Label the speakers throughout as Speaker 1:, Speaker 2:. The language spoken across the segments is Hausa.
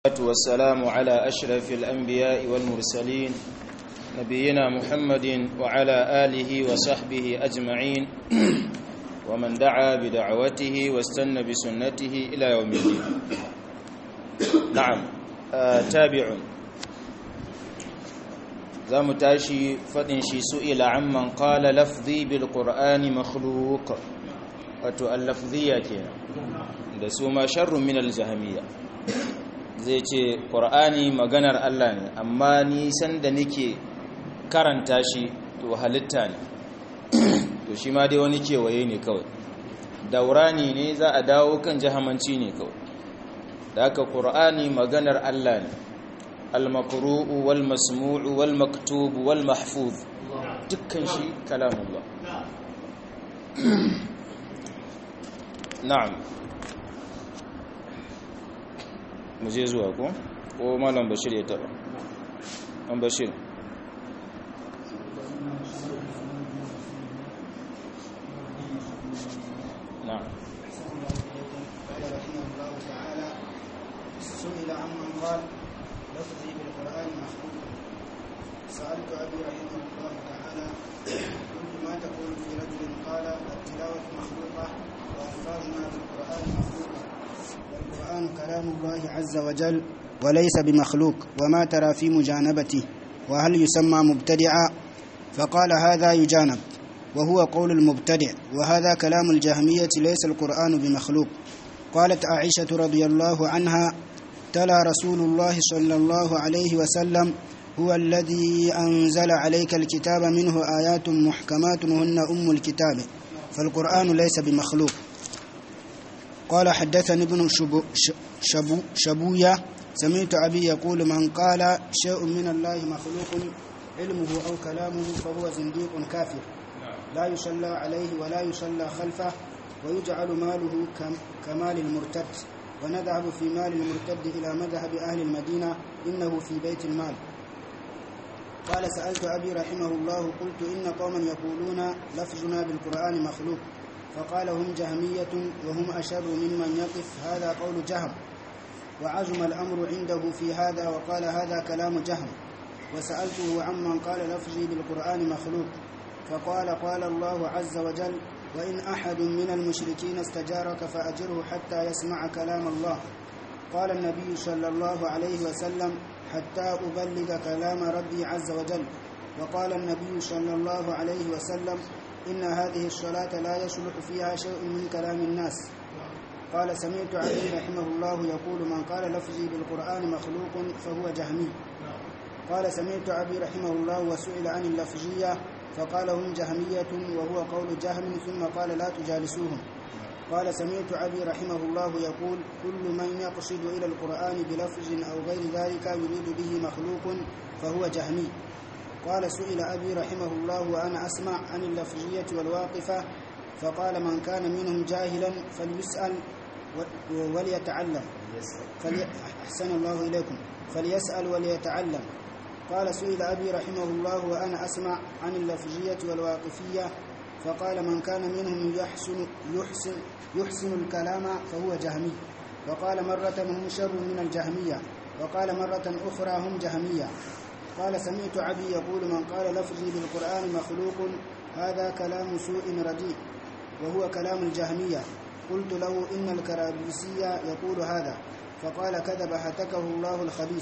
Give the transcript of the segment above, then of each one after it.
Speaker 1: والسلام على أشرف الأنبياء والمرسلين نبينا محمد وعلى آله وصحبه أجمعين ومن دعا بدعوته واستنى بسنته إلى يوم الدين نعم آه تابع za mu tashi faɗin shi su'ila amman qala lafzi bil qur'ani makhluq wato al-lafziya kenan da su ma sharrun min al-jahmiyya zai ce qur'ani maganar Allah ne amma ni san da nake karanta shi to halitta ne to shi ma dai wani kewaye ne kawai daurani ne za a dawo kan jahamanci ne kawai da haka qur'ani maganar Allah ne المقروء والمسموع والمكتوب والمحفوظ dukkan shi kalamullah na'am mu je zuwa ko ko malam bashir ya taba an bashir na'am
Speaker 2: سئل عمن قال لفظي بالقرآن مخلوق سألت أبي رحمه الله تعالى قلت ما تقول في رجل قال التلاوة مخلوقة وألفاظنا بالقرآن مخلوقة والقرآن كلام الله عز وجل وليس بمخلوق وما ترى في مجانبته وهل يسمى مبتدعا فقال هذا يجانب وهو قول المبتدع وهذا كلام الجهمية ليس القرآن بمخلوق قالت عائشة رضي الله عنها تلا رسول الله صلى الله عليه وسلم هو الذي أنزل عليك الكتاب منه آيات محكمات وهن أم الكتاب فالقرآن ليس بمخلوق قال حدثني ابن شبو شبو شبوية سمعت أبي يقول من قال شيء من الله مخلوق علمه أو كلامه فهو زنديق كافر لا يصلى عليه ولا يصلى خلفه ويجعل ماله كمال المرتد ونذهب في مال المرتد إلى مذهب أهل المدينة إنه في بيت المال قال سألت أبي رحمه الله قلت إن قوما يقولون لفظنا بالقرآن مخلوق فقال هم جهمية وهم أشر ممن يقف هذا قول جهم وعزم الأمر عنده في هذا وقال هذا كلام جهم وسألته عمن قال لفظي بالقرآن مخلوق فقال قال الله عز وجل وإن أحد من المشركين استجارك فأجره حتى يسمع كلام الله قال النبي صلى الله عليه وسلم حتى أبلغ كلام ربي عز وجل وقال النبي صلى الله عليه وسلم إن هذه الصلاة لا يصلح فيها شيء من كلام الناس قال سمعت علي رحمه الله يقول من قال لفظي بالقرآن مخلوق فهو جهمي قال سمعت أبي رحمه الله وسئل عن اللفظية فقال هم جهمية وهو قول جهم ثم قال لا تجالسوهم قال سمعت أبي رحمه الله يقول كل من يقصد إلى القرآن بلفظ أو غير ذلك يريد به مخلوق فهو جهمي قال سئل أبي رحمه الله وأنا أسمع عن اللفظية والواقفة فقال من كان منهم جاهلا فليسأل وليتعلم فلي... أحسن الله إليكم فليسأل وليتعلم قال سئل أبي رحمه الله وأنا أسمع عن اللفظية والواقفية فقال من كان منهم يحسن, يحسن, يحسن الكلام فهو جهمي وقال مرة هم شر من الجهمية وقال مرة أخرى هم جهمية قال سمعت أبي يقول من قال لفظي بالقرآن مخلوق هذا كلام سوء رديء وهو كلام الجهمية قلت له إن الكرابيسية يقول هذا فقال كذب هتكه الله الخبيث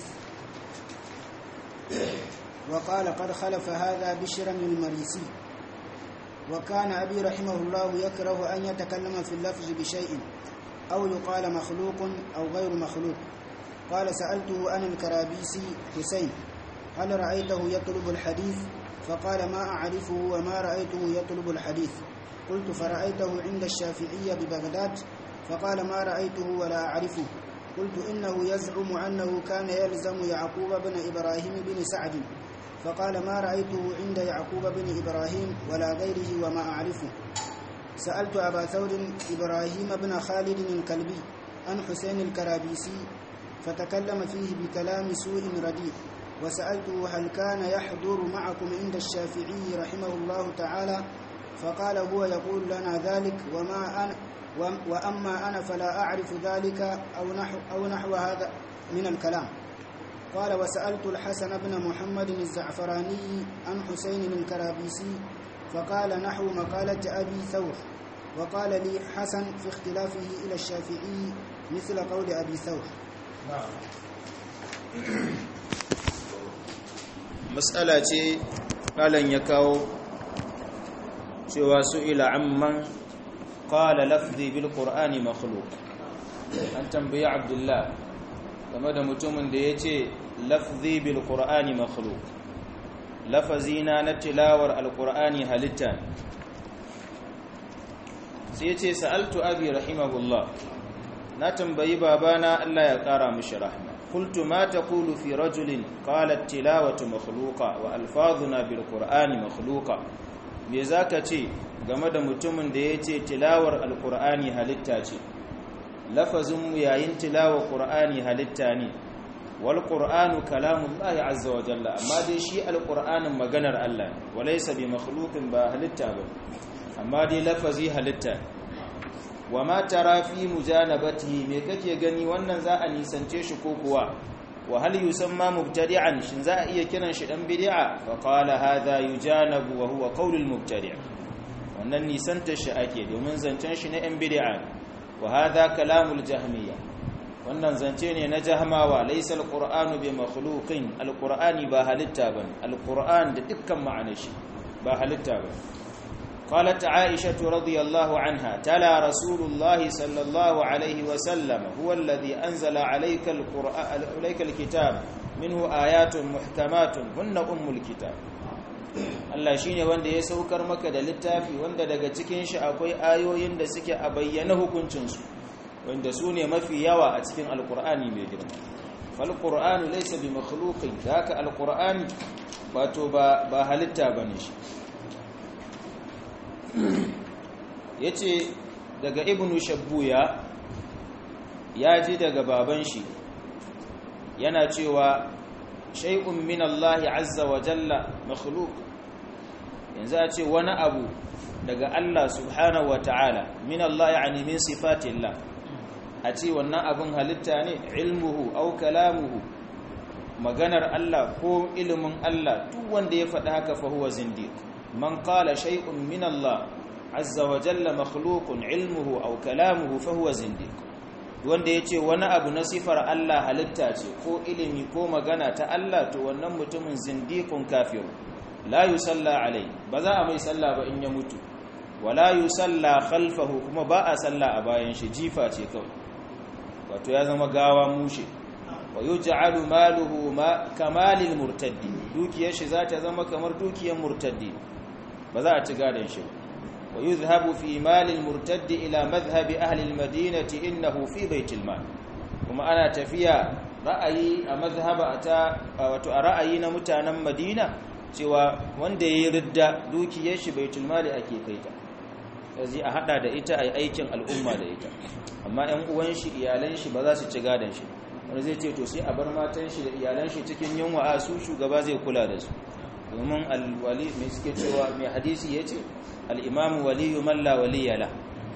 Speaker 2: وقال قد خلف هذا بشرا المريسي وكان أبي رحمه الله يكره أن يتكلم في اللفظ بشيء أو يقال مخلوق أو غير مخلوق قال سألته عن الكرابيسي حسين هل رأيته يطلب الحديث فقال ما أعرفه وما رأيته يطلب الحديث قلت فرأيته عند الشافعية ببغداد فقال ما رأيته ولا أعرفه قلت إنه يزعم أنه كان يلزم يعقوب بن إبراهيم بن سعد فقال ما رأيته عند يعقوب بن إبراهيم ولا غيره وما أعرفه سألت أبا ثور إبراهيم بن خالد الكلبي عن حسين الكرابيسي فتكلم فيه بكلام سوء رديء وسألته هل كان يحضر معكم عند الشافعي رحمه الله تعالى فقال هو يقول لنا ذلك وما أنا وأما أنا فلا أعرف ذلك أو نحو, أو نحو هذا من الكلام قال وسألت الحسن بن محمد الزعفراني عن حسين الكرابيسي فقال نحو مقالة أبي ثور وقال لي حسن في اختلافه إلى الشافعي مثل قول أبي ثور
Speaker 1: matsala ce malan ya kawo cewa su ila amman qala lafzi bil qur'ani makhluq an tambayi abdullah game da mutumin da yace lafzi bil qur'ani makhluq lafazina na tilawar alqur'ani halitta sai yace sa'altu abi rahimahullah na tambayi babana Allah ya kara mishi rahma قلت ما تقول في رجل قال التلاوة مخلوقة وألفاظنا بالقرآن مخلوقة me zaka ce game da mutumin da ya ce tilawar alkur'ani halitta ce lafazinmu yayin tilawar qur'ani halitta ne wal qur'anu kalamullahi azza wa jalla amma dai shi alqur'anin maganar Allah ne walaysa bi makhluqin ba halitta ba amma dai lafazi halitta wa ma tara fi mujanabatihi me kake gani wannan za a nisance shi ko kuwa wa hal yusamma mubtadi'an shin za a iya kiran shi dan bid'a fa qala hadha yujanabu wa huwa qawlul mubtadi' wannan nisanta shi ake domin zancen shi na yan bid'a wa hadha kalamul jahmiyya wannan zance ne na jahmawa laysa alqur'anu bi makhluqin alqur'ani ba halitta bane alqur'an da dukkan ma'anar shi ba halitta bane قالت عائشة رضي الله عنها تلا رسول الله صلى الله عليه وسلم هو الذي أنزل عليك, القرآن عليك الكتاب منه آيات محكمات هن أم الكتاب Allah shine wanda ya saukar maka da littafi wanda daga cikin shi akwai ayoyin da suke a bayyana hukuncinsu wanda su ne mafi yawa a cikin alkur'ani mai girma fal qur'anu laysa bi makhluqin haka alkur'ani wato ba ba halitta bane shi ya ce daga ibnu shabbuya ya ji daga baban shi yana cewa shay'un min Allah azza wa jalla makhluq yanzu a ce wani abu daga Allah subhanahu wa ta'ala min Allah yani min sifatillah a ce wannan abin halitta ne ilmuhu au kalamuhu maganar Allah ko ilimin Allah duk wanda ya faɗi haka fa huwa zindiq من قال شيء من الله عز وجل مخلوق علمه أو كلامه فهو زنديق wanda ya ce wani abu na sifar Allah halitta ce ko ilimi ko magana ta Allah to wannan mutumin zindikun kafiru la yusalla alai ba za a mai salla ba in ya mutu wala yusalla khalfahu kuma ba a salla a bayan shi jifa ce kawai wato ya zama gawa mushe wa yuj'alu maluhu ma kamalil murtaddi dukiyar shi za ta zama kamar dukiyar murtaddi ba za a ci gadon shi wa yuzhabu fi malil murtaddi ila madhhabi ahli almadinati innahu fi baitil mal kuma ana tafiya ra'ayi a mazhaba ta wato a ra'ayi na mutanen Madina cewa wanda yayi ridda dukiyar shi baitul mali ake kaita yanzu a hada da ita ai aikin al'umma da ita amma ƴan uwan shi iyalan shi ba za su ci gadon shi wanda zai ce to sai a bar matan shi da iyalan shi cikin yunwa a su shugaba zai kula da su domin alwali mai suke cewa mai hadisi ya ce al'imamu waliyu malla waliyala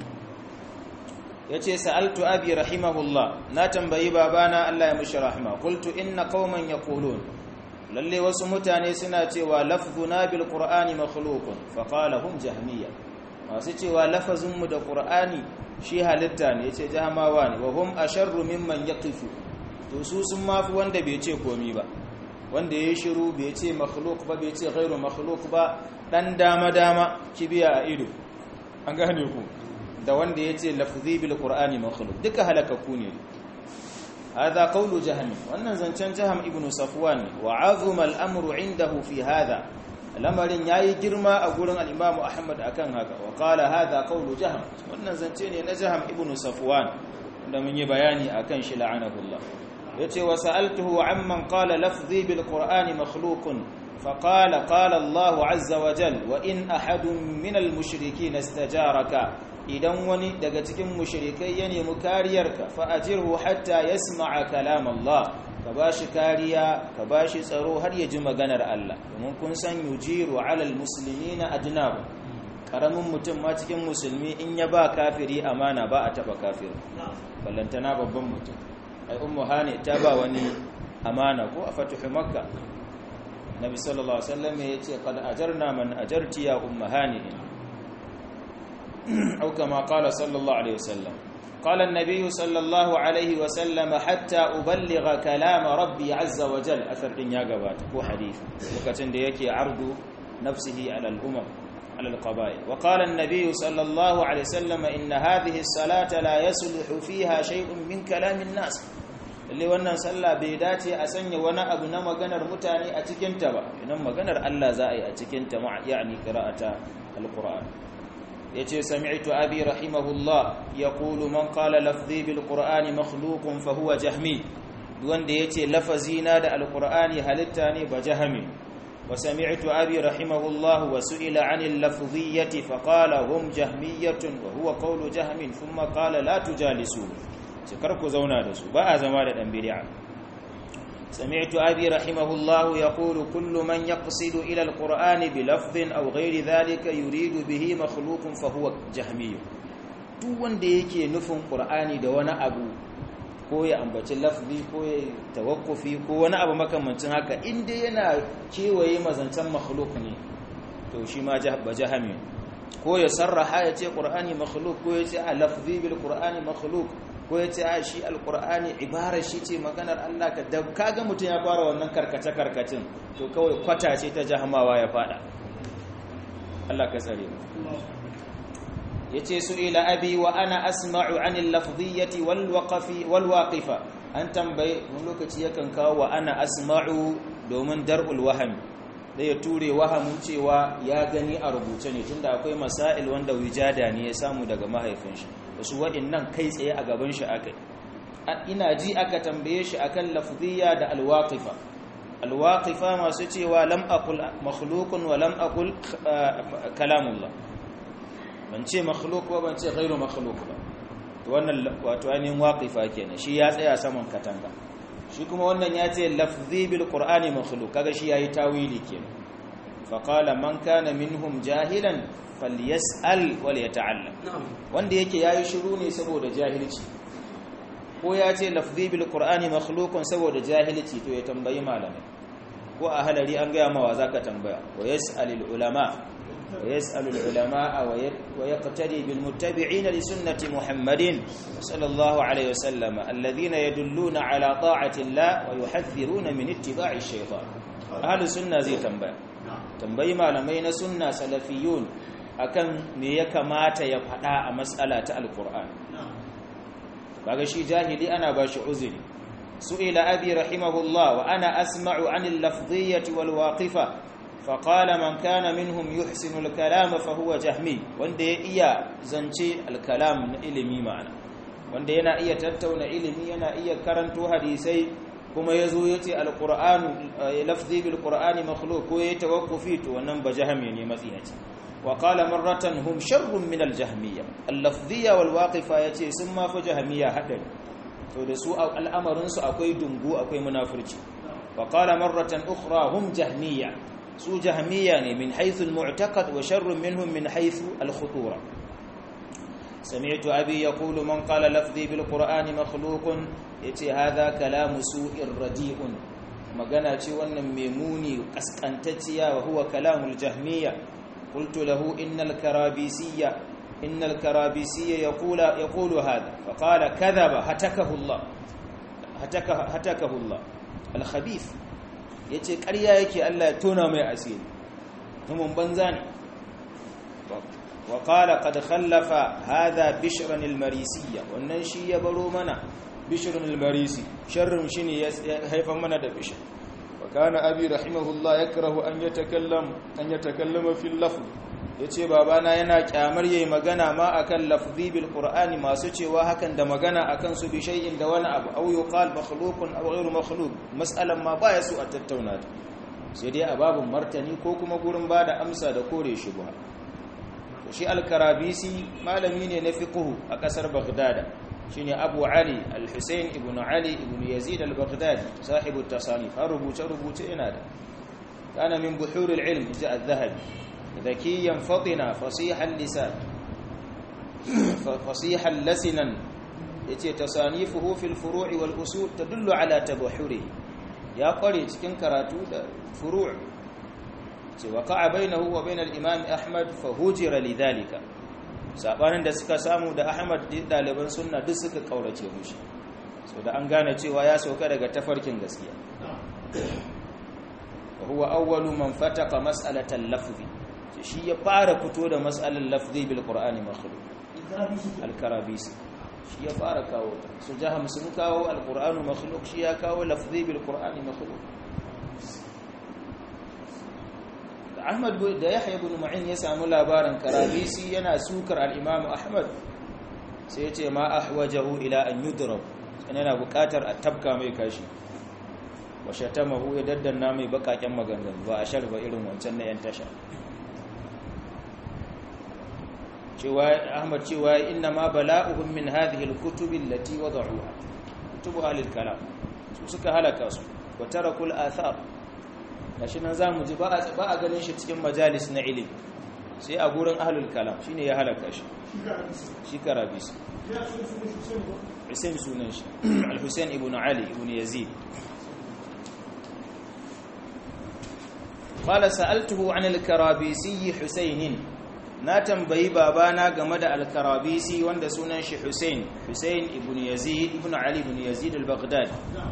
Speaker 1: ya ce sa'altu abi rahimahullah na tambayi babana Allah ya mushi rahima kultu inna kauman ya kolon lalle wasu mutane suna cewa lafzuna bil qur'ani makhluqun fa qala hum jahmiya masu cewa lafazinmu da qur'ani shi halitta ne yace jahmawa ne wa hum asharru mimman yaqifu to su sun mafi wanda bai ce komi ba wanda ya shiru bai ce makhluk ba bai ce ghairu makhluk ba dan dama dama kibiya a ido an gane ku da wanda ya ce lafzi bil qur'ani makhluk duka halakaku ne hadha qawlu jahmi wannan zancen jaham ibn safwan wa azuma al-amru indahu fi hadha lamarin yayi girma a gurin al-imam ahmad akan haka wa qala hadha qawlu jaham wannan zance ne na jaham ibn safwan da mun yi bayani akan shi la'anahullah yace wa sa'altuhu amman qala lafzi bil qur'ani makhluqun فقال قال الله عز وجل وإن أحد من المشركين استجارك idan wani daga cikin mushrikai ya nemi kariyarka fa ajirhu hatta yasma'a kalam Allah ka bashi kariya ka bashi tsaro har ya ji maganar Allah domin kun san yujiru alal muslimina ajnab karamin mutum ma cikin musulmi in ya ba kafiri amana ba a taba kafiri ballantana babban mutum ai ummu hani ta ba wani amana ko a fatuhu makka nabi sallallahu alaihi wasallam ya ce qad ajarna man ajarti ya ummu hani au kama qala sallallahu alaihi wasallam قال النبي صلى الله عليه وسلم حتى أبلغ كلام ربي عز وجل أثر إن يقبات هو حديث وكتن ديكي عرض نفسه على الأمم على القبائل وقال النبي صلى الله عليه وسلم إن هذه الصلاة لا يصلح فيها شيء من كلام الناس اللي wannan sallah bai dace a sanya wani abu na maganar mutane a cikin ta ba idan maganar Allah za a yi a cikin ta ma yani qira'ata alquran yace sami'tu abi rahimahullah yaqulu man qala lafzi bil qur'ani makhluqun fa huwa jahmi wanda yace lafazina da alqur'ani halitta ne ba jahmi wa sami'tu abi rahimahullah wa su'ila 'anil lafziyyati fa qala hum jahmiyatun wa huwa qawlu jahmin thumma qala la tujalisu kar ku zauna da su ba a zama da dan bid'a سمعت أبي رحمه الله يقول كل من يقصد إلى القرآن بلفظ أو غير ذلك يريد به مخلوق فهو جهمي duk wanda yake nufin ƙur'ani da wani abu ko ya ambaci lafzi ko ya tawakkufi ko wani abu makamancin haka inda yana kewaye mazancan makhluk ne to shi ma ba jahami ko ya sarraha ya ce ƙur'ani makhluk ko ya ce a lafzi bil ƙur'ani makhluk ko ya ce a shi alkur'ani ibarar shi ce maganar Allah ka da kaga mutum ya fara wannan karkace-karkacin to kawai kwata ce ta jahamawa ya fada Allah ka tsare ya ce su ila abi wa ana asma'u anil lafziyyati wal waqfi wal waqifa an tambaye wani lokaci yakan kawo wa ana asma'u domin dar'ul wahami da ya ture wahamin cewa ya gani a rubuce ne tunda akwai masail wanda wijada ne ya samu daga mahaifin shi wasu waɗannan kai tsaye a gaban shi aka ina ji aka tambaye shi akan lafziya da alwaqifa alwaqifa masu cewa lam aqul makhluqun wa lam aqul kalamullah ban ce makhluq ba ban ce ghairu makhluq ba to wannan wato ainihin waqifa kenan shi ya tsaya saman katanga shi kuma wannan ya ce lafzi bil qur'ani makhluq kaga shi yayi tawili kenan fa qala man kana minhum jahilan falyas'al wal yata'allam wanda yake yayi shiru ne saboda jahilci ko ya ce lafzi bil qur'ani makhluqun saboda jahilci to ya tambayi malamai ko a halari an ga mawa zaka tambaya wa yas'alul ulama wa yas'alul ulama wa yaqtadi bil muttabi'in li sunnati muhammadin sallallahu alaihi wasallam alladhina yadulluna ala ta'ati allah wa yuhadhiruna min ittiba'i shaytan ahlus sunna zai tambaya tambayi malamai na sunna salafiyun akan me ya kamata ya faɗa a matsala ta alkur'ani kaga shi jahili ana ba shi uzuri su'ila abi rahimahullah wa ana asma'u 'anil lafdhiyyati wal waqifa fa qala man kana minhum yuhsinu al kalam fa huwa jahmi wanda ya iya zance al kalam na ilimi ma'ana wanda yana iya tattauna ilimi yana iya karanto hadisai kuma yazo yace al qur'an lafzi bil qur'ani makhluq ko ya tawakkufi to wannan ba jahmi ne matsinaci وقال مرة هم شر من الجهمية اللفظية والواقفة يتي ثم فجهمية حدد فدسوا الأمر نسو أكوي دنقو أكوي منافرج وقال مرة أخرى هم جهمية سو جهمية من حيث المعتقد وشر منهم من حيث الخطورة سمعت أبي يقول من قال لفظي بالقرآن مخلوق يتي هذا كلام سوء رديء magana ce wannan memuni kaskantacciya wa huwa kalamul jahmiya قلت له إن الكرابيسية إن الكرابيسية يقول يقول هذا فقال كذب هتكه الله هتكه هتكه الله الخبيث yace ƙarya yake Allah ya tona mai asiri mun banza ne wa qala qad khallafa hadha bishran al-marisiyya wannan shi ya baro mana bishran al-marisi sharrin shine ya haifar mana da bishr وكان أبي رحمه الله يكره أن يتكلم أن يتكلم في اللفظ yace babana yana kyamar yayi magana ma akan lafzi bil qur'ani masu cewa hakan da magana akan su bi shay'in da wani abu aw yuqal makhluqun aw ghayru makhluq mas'alan ma baya su a tattauna ta sai dai a babun martani ko kuma gurin bada amsa da kore shubha shi al-karabisi malami ne na fiqh a kasar baghdad shine Abu Ali Al-Husayn ibn Ali ibn Yazid Al-Baghdadi sahibu at-tasanif har rubuce rubuce yana da kana min buhur al-ilm ja al-dhahabi dhakiyan fatina fasihan lisan fasihan lasinan yace tasanifuhu fil furu'i wal usul tadullu ala tabahhuri ya kware cikin karatu da furu' ce waqa'a bainahu wa bainal imam ahmad fa hujira lidhalika sabanin da suka samu da ahmad daliban sunna duk suka kaurace mushi so da an gane cewa ya sauka daga tafarkin gaskiya wa huwa awwalu man fataqa mas'alatan lafzi shi ya fara fito da mas'alar lafzi bil qur'ani makhluq al-karabisi shi ya fara kawo ta su jaham sun kawo al-qur'anu makhluq shi ya kawo lafzi bil qur'ani makhluq Ahmad da Yahya ibn Ma'in ya samu labarin karabisi yana sukar al-Imam Ahmad sai ya ce ma ahwajahu ila an yudrab yana buƙatar a tabka mai kashi wa shatamahu ya daddanna mai bakaken maganganu ba a sharba irin wancan na yan tasha cewa Ahmad cewa inna ma bala'uhum min hadhihi al-kutub allati wada'uha kutubu ahlil kalam su suka halaka su wa tarakul athar gashi nan zamu ji ba a ganin shi cikin majalis na ilimi sai a gurin ahlul kalam shine ya halaka shi shi karabis Hussein sunan shi al-Hussein ibn Ali ibn Yazid qala sa'altuhu 'an al-karabisi Husayn na tambayi babana game da al-karabisi wanda sunan shi Hussein Hussein ibn Yazid ibn Ali ibn Yazid al-Baghdadi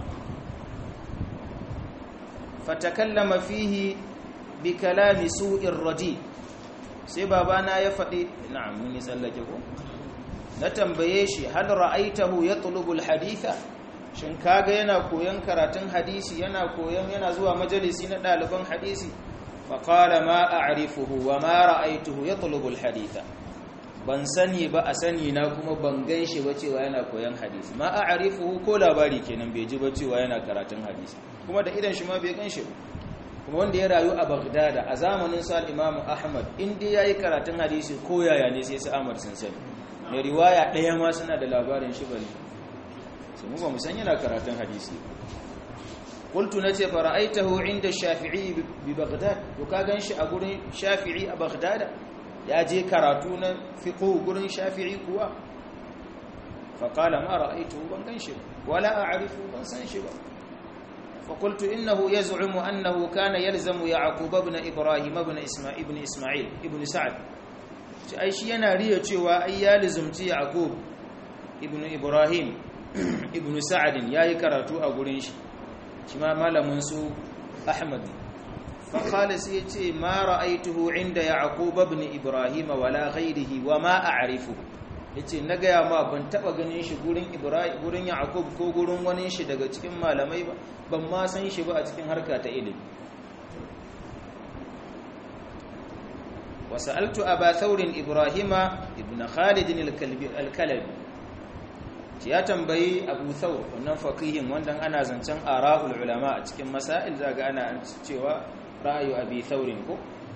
Speaker 1: fatakallama fihi bi kalami su'ir radi sai babana ya faɗi na'am mun yi tsallake ko na tambaye shi hal ra'aitahu yatlubu al-haditha shin kaga yana koyon karatun hadisi yana koyon yana zuwa majalisi na ɗaliban hadisi faƙala ma a'rifuhu wa ma ra'aituhu yatlubu al-haditha ban sani ba a sani na kuma ban gan shi ba cewa yana koyon hadisi ma a'rifuhu ko labari kenan bai ji ba cewa yana karatun hadisi kuma da idan shi ma bai gan shi ba kuma wanda ya rayu a Baghdad a zamanin sa Imam Ahmad in dai yayi karatun hadisi ko yaya ne sai su Ahmad sun sani mai riwaya ɗaya ma suna da labarin shi bane sai mu ba mu san yana karatun hadisi qultu nace fara'aitahu inda shafi'i bi baghdad to ka ganshi a gurin shafi'i a baghdad ya je karatu na fiqh gurin shafi'i kuwa fa qala ma ra'aituhu ban ganshi wala a'rifu ban san shi ba فقلت إنه يزعم أنه كان يلزم يعقوب بن إبراهيم بن إسماعيل ابن إسماعيل ابن سعد أي شيء أنا ريا cewa ai ya lizumci Yaqub ibn Ibrahim ibn Sa'd yayi karatu a gurin shi shi ma malamin su Ahmad fa qala sai yace ma ra'aituhu inda Yaqub ibn Ibrahim wala ghayrihi wa ma a'rifuhu yace na gaya ma ban taba ganin shi gurin Ibrahim gurin Yaqub ko gurin wani shi daga cikin malamai ba ban ma san shi ba a cikin harka ta ilimi وسألت أبا ثور إبراهيم ابن خالد الكلبي الكلبي ya tambayi Abu Thawr wannan faqihin wannan ana zancen ara'ul ulama a cikin masail zaga ana cewa ra'ayu Abi Thawr ko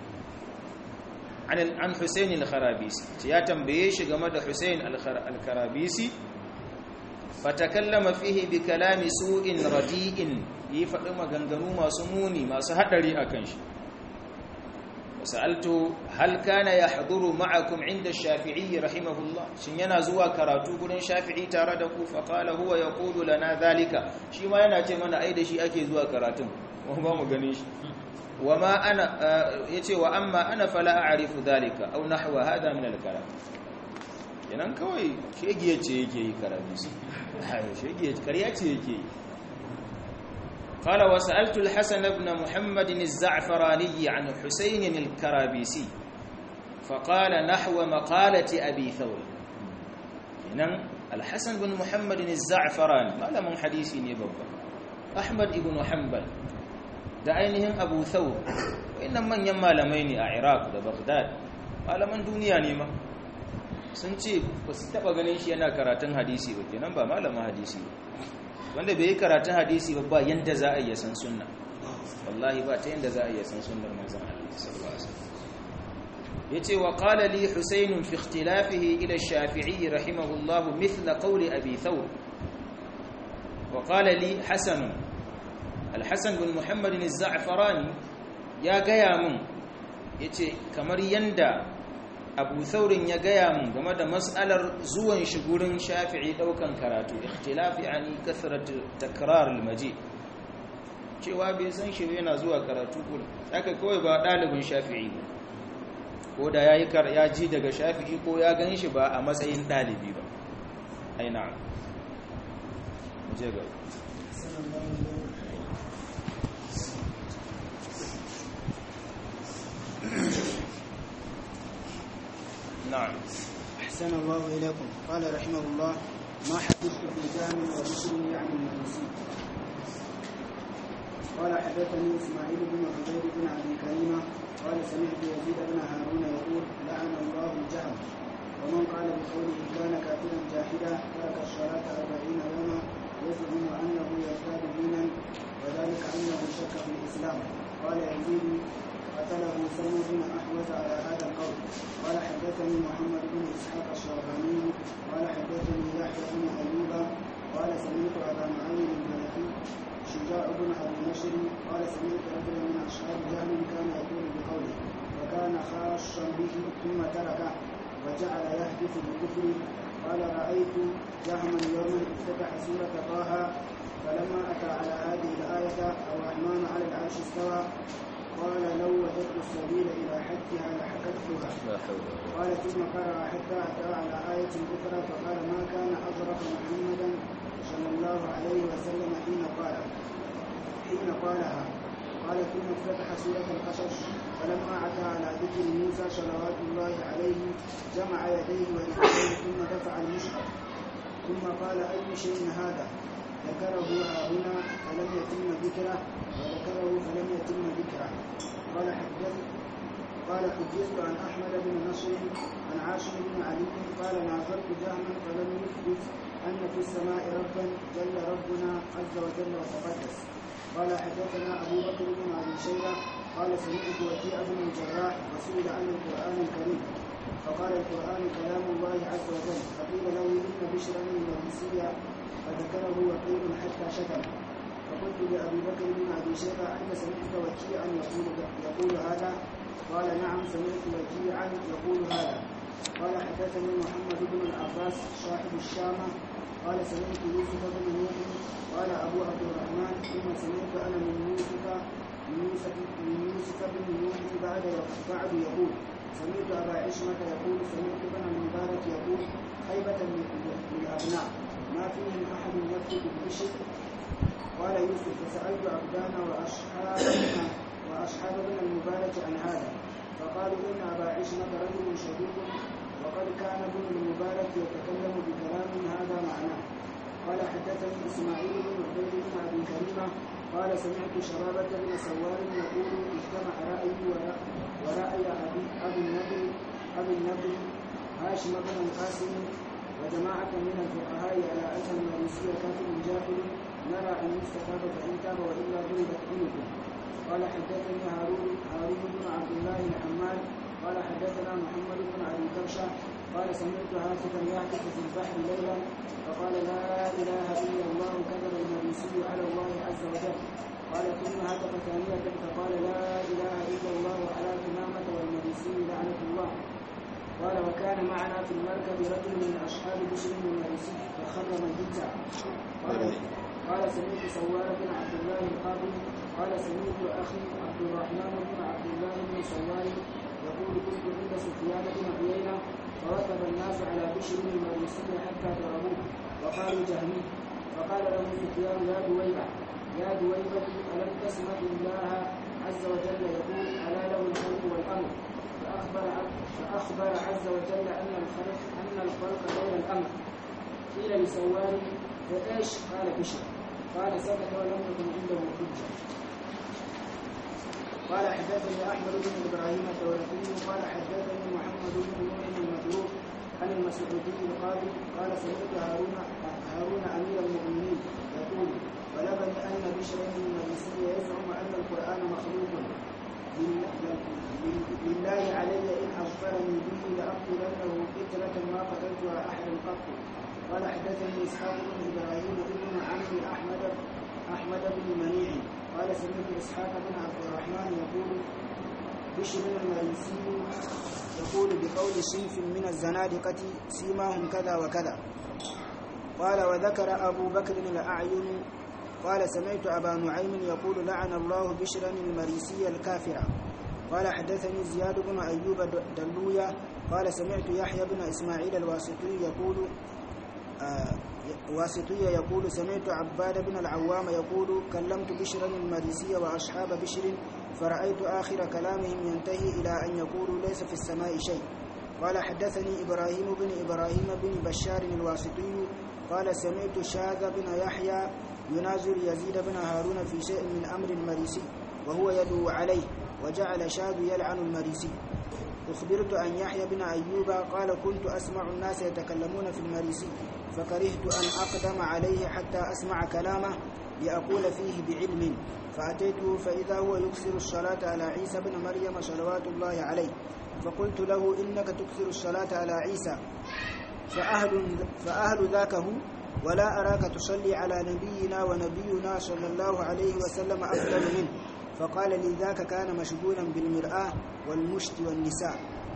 Speaker 1: an an Husayn al-Kharabisi ya tambaye shi game da Husayn al-Kharabisi fatakallama fihi bi kalami su'in radi'in yi faɗi maganganu masu muni masu hadari akan shi وسألت هل كان يحضر معكم عند الشافعي رحمه الله شن yana zuwa karatu gurin Shafi'i tare da ku faqala huwa yaqulu lana dhalika shi ma yana ce mana ai da shi ake zuwa karatun mu ba mu gane shi wama ana yace wa amma ana fala a'rifu dhalika aw nahwa hada min al-kalam kenan kawai shegiye ce yake yi karatu shegiye kariya ce yake yi قال وسألت الحسن بن محمد الزعفراني عن حسين الكرابيسي فقال نحو مقالة أبي ثور إنن الحسن بن محمد الزعفراني ما لم حديثي نبوة أحمد بن حنبل da ainihin abu thawr wayannan manyan malamai ne a iraq da baghdad malaman duniya ne ma sun ce ba su taba ganin shi yana karatun hadisi ba kenan ba malamin hadisi ba wanda bai yi karatun hadisi ba ba yanda za a iya san sunna wallahi ba ta yanda za a iya san sunnar manzon Allah sallallahu alaihi wasallam yace wa qala li husayn fi ikhtilafihi ila ash-shafi'i rahimahullah mithla qawli abi thawr wa qala li hasan al-hasan bin muhammad az-za'farani ya gaya mun yace kamar yanda abu saurin ya gaya mun game da matsalar zuwan shi gurin shafi'i daukan karatu ikhtilafi ani kasratu takrar almaji cewa bai san shi yana zuwa karatu gurin haka kawai ba dalibin shafi'i ba ko da yayi kar ya ji daga shafi'i ko ya gan shi ba a matsayin dalibi ba ai na'am je ga نعم
Speaker 2: أحسن الله إليكم قال رحمه الله ما حدثت في جامع وبشر يعني المجلسي قال حدثني إسماعيل بن عبيد بن أبي كريمة قال سمعت يزيد بن هارون يقول لعن الله الجهم ومن قال بقوله كان كافرا جاحدا ترك الصلاة أربعين يوما يزعم أنه يزداد دينا وذلك أنه شك في الإسلام قال يزيد قتله سلم بن أحوز على هذا القول قال حدثني محمد بن إسحاق الشعباني قال حدثني يحيى بن أيوب قال سمعت أبا معين البلخي شجاع بن أبي نشر قال سمعت رجلا من أشهاب جهل كان يقول بقوله وكان خاصا به ثم تركه وجعل يحدث بالكفر قال رأيت جهما يوما افتتح سورة طه فلما أتى على هذه الآية الرحمن على العرش استوى قال لو وجدت السبيل إلى حدها لحكتها
Speaker 1: لا حول ولا قوة
Speaker 2: قال ثم قرأ حتى أتى على آية أخرى فقال ما كان أظرف محمدا صلى الله عليه وسلم حين قال حين قالها قال ثم افتتح سورة القصص فلما أتى على ذكر موسى صلوات الله عليه جمع يديه ورجليه ثم دفع المصحف ثم قال أي شيء هذا ذكره ها هنا فلم يتم ذكره وذكره فلم يتم ذكره قال حدث قال حدثت عن احمد بن نصر عن عاصم بن علي قال ناظرت جهما فلم يثبت ان في السماء ربا جل ربنا عز وجل وتقدس قال حدثنا ابو بكر بن ابي شيبه قال سمعت وكيع بن الجراح وسئل عن القران الكريم فقال القران كلام الله عز وجل فقيل له ان بشرا المجلسيه فذكره وقيل حتى شتم فقلت لابي بكر بن ابي شيبه انت سمعت وكيعا يقول يقول هذا قال نعم سمعت وكيعا يقول هذا قال حدثني محمد بن العباس صاحب الشامة قال سمعت يوسف بن نوح قال أبو عبد الرحمن ثم سمعت أنا من يوسف من يوسف من يوسف بن نوح بعد بعد يقول سمعت أبا عشمة يقول سمعت ابن المبارك يقول خيبة للأبناء ما فيهم أحد يكتب بالبشر قال يوسف فسألت عبدان وأصحابنا وأصحاب ابن المبارك عن هذا فقالوا إن أبا عشمة رجل شديد وقد كان ابن المبارك يتكلم بكلام هذا معناه قال حدثني إسماعيل بن عبيد بن أبي كريمة قال سمعت شرابة بن سوار يقول اجتمع رأيي ورأي, ورأي أبي أبي النبي أبي النبي هاشم بن القاسم وجماعة من الفقهاء على أن المروسي كافر جاهل نرى أن يستتاب فإن تاب وإلا ضربت عنقه قال حدثني هارون هارون بن عبد الله الحمال قال حدثنا محمد بن ابي كبشه قال سمعت هاتفا يهتف في البحر ليلا فقال لا اله الا الله كذب المجلسي على الله عز وجل قال ثم هتف ثانية فقال لا اله الا الله على تمامة والمجلسي لعنة الله قال وكان معنا في المركب رجل من اصحاب بشر المجلسي فخر ميتا قال قال سمعت سوار بن عبد الله القاضي قال سمعت اخي عبد الرحمن بن عبد الله بن سوار يقول كنت عند سفيان بن عيينه فركب الناس على بشر المجلسي حتى ضربوه وقالوا جهمي فقال له سفيان يا دويبه يا دويبه الم تسمع الله عز وجل يقول الا له الخلق والامر فاخبر فاخبر عز وجل ان الخلق ان الخلق غير الامر قيل لسوار فايش قال بشر قال سكت ولم تكن عنده حجه قال حدثني احمد بن ابراهيم الدورقي قال حدثني محمد بن نوح المتروك عن المسعودي القاضي قال سمعت هارون هارون امير المؤمنين يقول بلغني ان بشرا بن المجلسي يزعم ان القران مخلوق لله علي ان اغفرني به لاقتلنه قتله ما قتلتها احدا قط قال حدثني اسحاق بن ابراهيم بن عمي احمد احمد بن منيع قال سمعت اسحاق بن عبد الرحمن يقول بشر المريسي يقول بقول صنف من الزنادقة سيماهم كذا وكذا قال وذكر أبو بكر الأعين قال سمعت أبا نعيم يقول لعن الله بشرا المريسي الكافرة قال حدثني زياد بن أيوب دلوية قال سمعت يحيى بن إسماعيل الواسطي يقول آه واسطية يقول سمعت عباد بن العوام يقول كلمت بشرا المريسي وأصحاب بشر فرأيت آخر كلامهم ينتهي إلى أن يقولوا ليس في السماء شيء قال حدثني إبراهيم بن إبراهيم بن بشار الواسطي قال سمعت شاذ بن يحيى ينازل يزيد بن هارون في شيء من أمر المريسي وهو يدعو عليه وجعل شاذ يلعن المريسي أخبرت أن يحيى بن أيوب قال كنت أسمع الناس يتكلمون في المريسي فكرهت أن أقدم عليه حتى أسمع كلامه لأقول فيه بعلم فأتيته فإذا هو يكثر الصلاة على عيسى بن مريم صلوات الله عليه فقلت له إنك تكثر الصلاة على عيسى فأهل, فأهل ذاك هو ولا أراك تصلي على نبينا ونبينا صلى الله عليه وسلم أفضل منه فقال لي ذاك كان مشغولا بالمرآة والمشت والنساء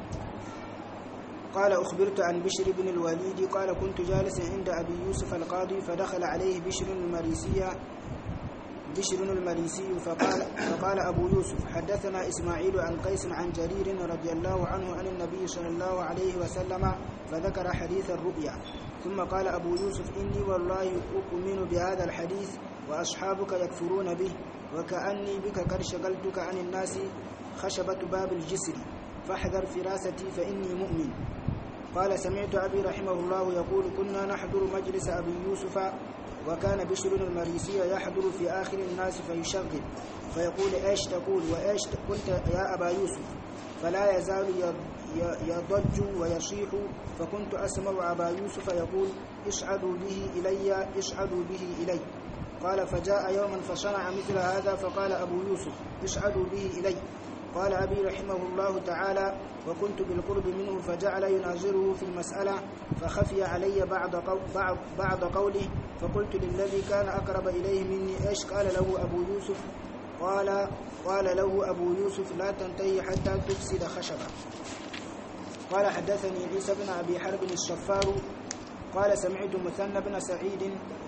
Speaker 2: قال أخبرت عن بشر بن الوليد قال كنت جالسا عند أبي يوسف القاضي فدخل عليه بشر المريسية بشر المريسي فقال, فقال أبو يوسف حدثنا إسماعيل عن قيس عن جرير رضي الله عنه عن النبي صلى الله عليه وسلم فذكر حديث الرؤيا ثم قال أبو يوسف إني والله أؤمن بهذا الحديث وأصحابك يكفرون به وكأني بك قد شغلتك عن الناس خشبة باب الجسر فاحذر فراستي فإني مؤمن قال سمعت أبي رحمه الله يقول كنا نحضر مجلس أبي يوسف وكان بشر المريسي يحضر في آخر الناس فيشغل فيقول إيش تقول وإيش قلت يا أبا يوسف فلا يزال يضج ويصيح فكنت أسمع أبا يوسف يقول اصعدوا به إلي اصعدوا به إلي قال فجاء يوما فصنع مثل هذا فقال أبو يوسف اصعدوا به إلي قال أبي رحمه الله تعالى وكنت بالقرب منه فجعل يناظره في المسألة فخفي علي بعض, قو بعض, بعض قوله فقلت للذي كان أقرب إليه مني إيش قال له أبو يوسف قال قال له أبو يوسف لا تنتهي حتى تفسد خشبة قال حدثني عيسى بن أبي حرب الشفار قال سمعت مثنى بن سعيد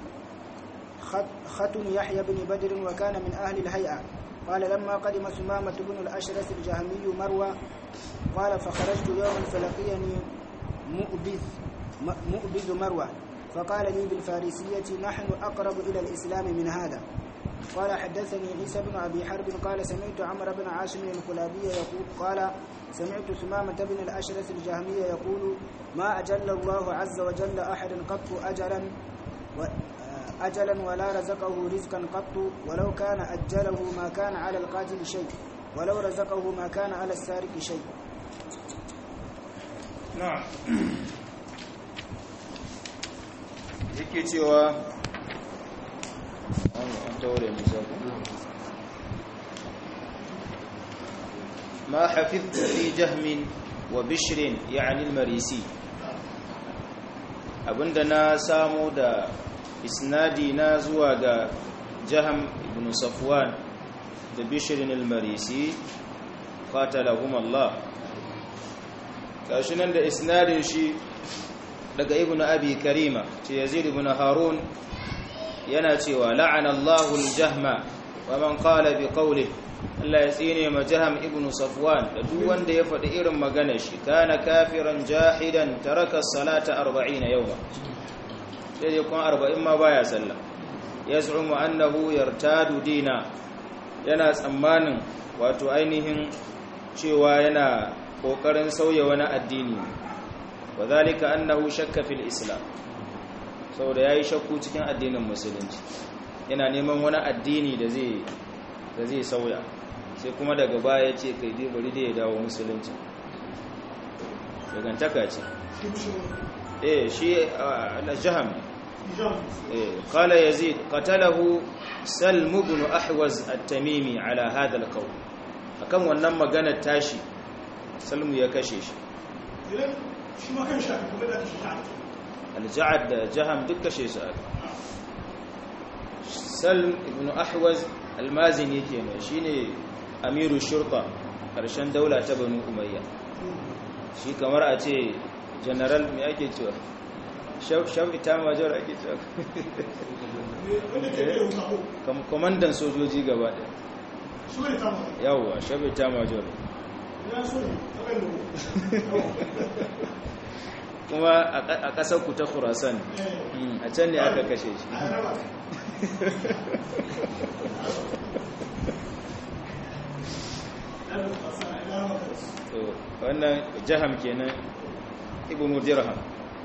Speaker 2: ختن يحيى بن بدر وكان من أهل الهيئة قال لما قدم ثمامة بن الأشرس الجهمي مروى قال فخرجت يوما فلقيني مؤبذ مؤبذ مروى فقال لي بالفارسية نحن أقرب إلى الإسلام من هذا قال حدثني عيسى بن أبي حرب قال سمعت عمرو بن عاصم الكلابي يقول قال سمعت ثمامة بن الأشرس الجهمي يقول ما أجل الله عز وجل أحد قط أجلا و أجلا ولا رزقه رزقا قط ولو كان أجله ما كان على القاتل شيء ولو رزقه ما كان على السارق شيء
Speaker 1: na'am yake cewa an taure nisa ما حفظت في جهم وبشر يعني المريسي abinda na samu da isnadi na zuwa ga jaham ibn safwan da bishirin al-marisi qatalahum Allah gashi nan da isnadin shi daga ibn abi karima ce yazid ibn harun yana cewa la'ana Allahu al-jahma wa man qala bi qawlihi Allah ya tsine ma jaham ibn safwan da duk wanda ya faɗi irin maganar shi kana kafiran jahidan taraka salata 40 yawma sai dai kun 40 ma baya sallah yaz'umu annahu yartadu dina yana tsammanin wato ainihin cewa yana kokarin sauya wani addini wa zalika annahu shakka fil islam saboda yayi shakku cikin addinin musulunci yana neman wani addini da zai da zai sauya sai kuma daga baya ce kai dai bari da ya dawo musulunci dagantaka ce eh shi al-jaham eh qala yazid qatalahu salm ibn ahwaz at-tamimi ala hadha al-qawl akan wannan magana tashi salmu ya kashe shi
Speaker 3: shi ma kan shafi kuma da shi
Speaker 1: al-ja'ad da jaham duk kashe su aka salm ibn ahwaz almazini kenan shine amiru shurta ƙarshen daula ta banu umayya shi kamar a ce general mai ake cewa shaf ita major ake cewa
Speaker 3: wanda ke da wuta ko
Speaker 1: kwamandan sojoji gaba ɗaya
Speaker 3: su ne ta mata
Speaker 1: yawwa shaf ita major
Speaker 3: ya so ne ta kan da
Speaker 1: kuma a ƙasar ku ta khurasan Mm, a can ne aka kashe shi
Speaker 3: a raba
Speaker 1: to wannan jaham kenan ibnu dirham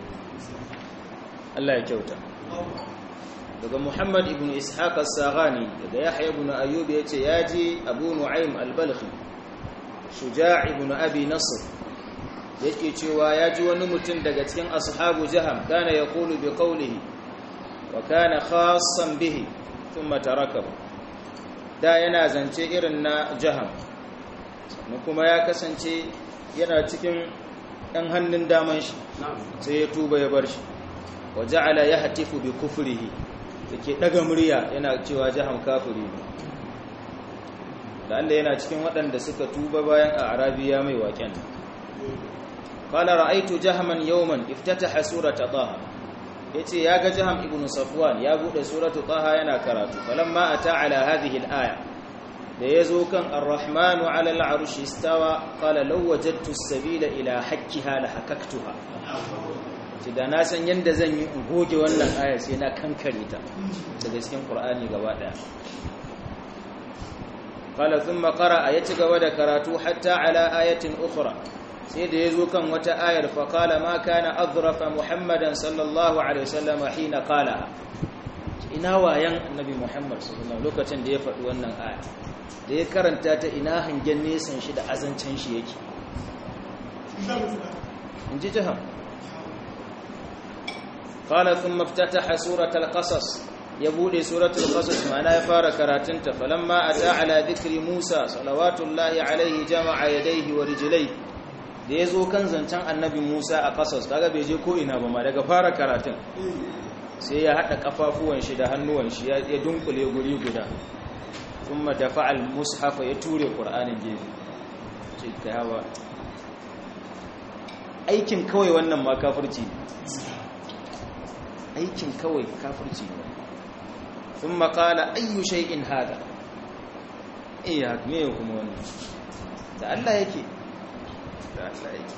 Speaker 1: Allah ya kyauta daga Muhammad ibn Ishaq as-Saghani daga Yahya ibn Ayyub yace yaji Abu Nu'aym al-Balkhi Shuja' ibn Abi Nasr yake cewa yaji wani mutum daga cikin ashabu Jaham kana yaqulu bi qawlihi wa kana khassan bihi thumma tarakahu da yana zance irin na Jaham sannan kuma ya kasance yana cikin ɗan hannun daman shi sai ya tuba ya bar shi wa ja'ala yahtifu bi kufrihi yake daga murya yana cewa jaham kafiri ne da Allah yana cikin waɗanda suka tuba bayan a arabiya mai waken qala ra'aytu jahman yawman iftataha surata taha yace ya ga jaham ibnu safwan ya bude suratu taha yana karatu falamma ata ala hadhihi al-aya da yazo kan ar-rahmanu ala al-arshi istawa qala law wajadtu as-sabila ila hakkiha la hakaktuha ce da na san yadda zan yi in goge wannan aya sai na kankare ta daga cikin qur'ani gaba daya qala thumma qara'a ya ci gaba da karatu hatta ala ayatin ukhra sai da yazo kan wata ayar fa qala ma kana adrafa muhammadan sallallahu alaihi wasallam hina qala ina wayan annabi muhammad sallallahu alaihi lokacin da ya faɗi wannan aya da ya karanta ta ina hangen nesan shi da azancin shi yake in ji jiham قال ثم افتتح سورة القصص يبودي سورة القصص معنا يفار كراتنت فلما أتى على ذكر موسى صلوات الله عليه جمع يديه ورجليه da ya zo kan zancen annabi musa a ƙasas kaga bai je ko ina ba ma daga fara karatun sai ya haɗa ƙafafuwan shi da hannuwan shi ya dunkule guri guda kuma da fa'al mushafa ya ture ƙur'anin gefe ce ta hawa aikin kawai wannan ma kafirci aikin kawai kafirci ne sun makala ayyu shay'in hada iya me kuma wannan da Allah yake da Allah yake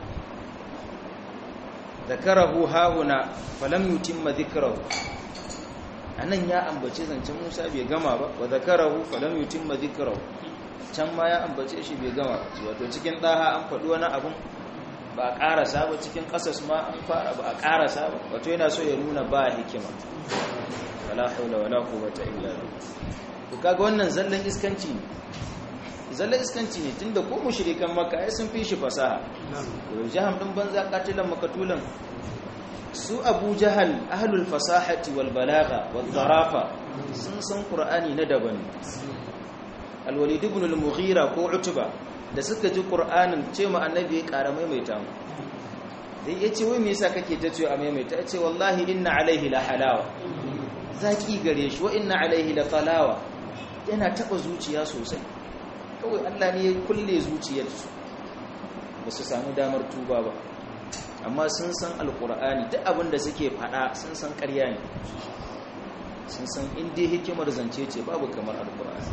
Speaker 1: zakarahu hauna falam yutimma dhikrahu anan ya ambace zancen Musa bai gama ba wa zakarahu falam yutimma dhikrahu can ma ya ambace shi bai gama wato cikin daha an faɗi wani abun ba a ƙarasa ba cikin ƙasas ma an fara ba a ƙarasa ba wato yana so ya nuna ba hikima wala haula wala quwwata illa billah to kaga wannan zallan iskanci ne zallan iskanci ne tunda ko mushrikan makka ai sun fi shi fasaha to jaham din banza katilan makatulan su abu jahal ahlul fasahati wal balagha wal zarafa sun san qur'ani na daban al-walid ibn al-mughira ko utba da suka ji ƙur'anin ce ma annabi ya ƙara maimaita mu da ya ce wai me yasa kake ta ce a maimaita ya ce wallahi inna alaihi la halawa zaki gare shi wa inna alaihi la talawa yana taɓa zuciya sosai kawai Allah ne ya kulle zuciyarsu ba su samu damar tuba ba amma sun san alƙur'ani duk abin da suke faɗa sun san ƙarya ne sun san inda hikimar zance ce babu kamar alƙur'ani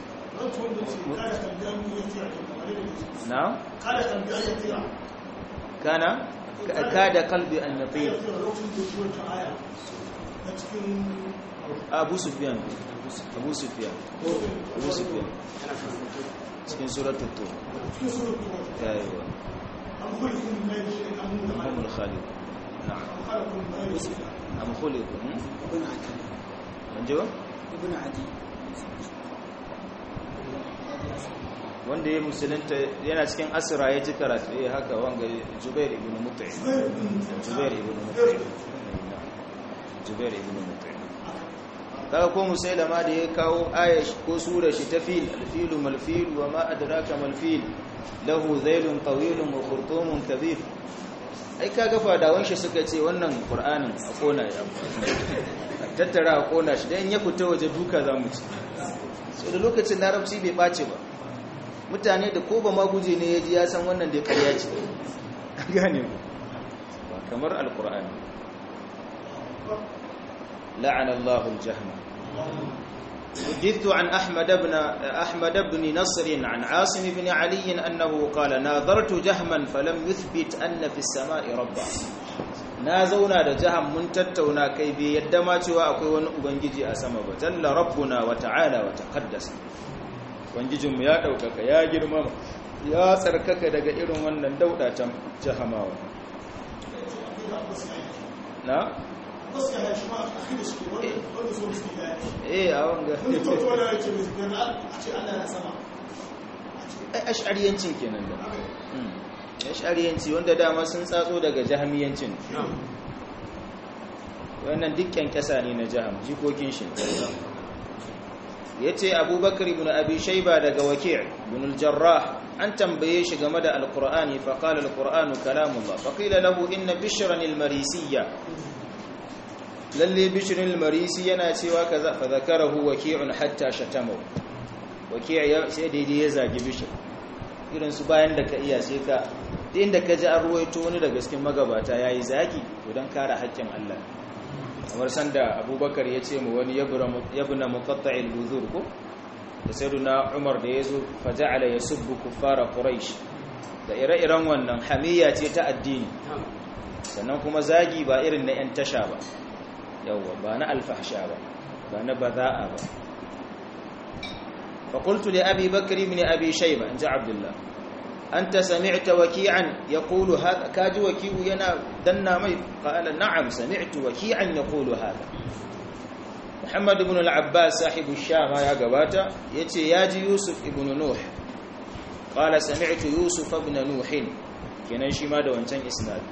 Speaker 1: نعم كان كاد قلبي أن يطير أبو سفيان أبو سفيان أبو سفيان cikin suratul tur ayyuwa هم الخالق نعم أم خلقوا
Speaker 2: ابن عدي
Speaker 1: من جوا
Speaker 2: ابن عدي
Speaker 1: wanda ya musulunta yana cikin asira ya ji karatu ya haka wanga jubair ibn mut'im jubair ibn mut'im jubair ibn mut'im kaga ko musailama da ya kawo aya ko sura shi ta fil alfilu malfil wa ma adraka malfil lahu zailun tawilun wa khurtumun kabir ai kaga fadawan shi suka ce wannan qur'anin a kona ya tattara a kona shi dan ya fita waje duka zamu ci so da lokacin larabci bai bace ba mutane da ko ba ma guje ne ya ji ya san wannan da ƙarya ce gane ku ba kamar alkur'ani la'ana Allahu al-jahma حدثت عن أحمد بن أحمد بن نصر عن عاصم بن علي أنه قال ناظرت جهما فلم يثبت أن في السماء ربا نازونا da jaham mun tattauna kai bai yadda ma cewa akwai wani ubangiji a sama ba jalla rabbuna wa ta'ala wa taqaddas ubangijin mu ya daukaka ya girmama ya tsarkaka daga irin wannan daudatan jahamawa na eh a wanga ash'ariyancin kenan da ash'ariyanci wanda dama sun tsatso daga jahamiyancin wannan dukkan kasa ne na jaham jikokin shi yace abubakar ibn abi shayba daga waki' ibn al-jarrah an tambaye shi game da alqur'ani fa qala alqur'anu kalamullah fa qila lahu inna bishran al-marisiyya lalle bishrin al-marisi yana cewa kaza fa zakarahu waki'un hatta shatama waki' ya sai daidai ya zagi bishr irin su bayan da ka iya sai ka duk inda ka ji an ruwaito wani daga cikin magabata yayi zagi to dan kare haƙƙin Allah kamar sanda abubakar ya ce mu wani yabna muqatta'il buzur ko da sayyiduna umar da yazo faja'ala yasubbu kuffara quraish da ire-iren wannan hamiya ce ta addini sannan kuma zagi ba irin na yan tasha ba yawwa ba na alfahsha ba ba na baza'a ba fa qultu li abi bakr ibn abi shayba anja abdullah anta sami'ta waki'an yaqulu hadha kaji waki'u yana danna mai qala na'am sami'tu waki'an yaqulu hadha muhammad ibn al-abbas sahibu shama ya gabata yace yaji yusuf ibn nuh qala sami'tu yusuf ibn nuh kenan shi ma da wancan isnad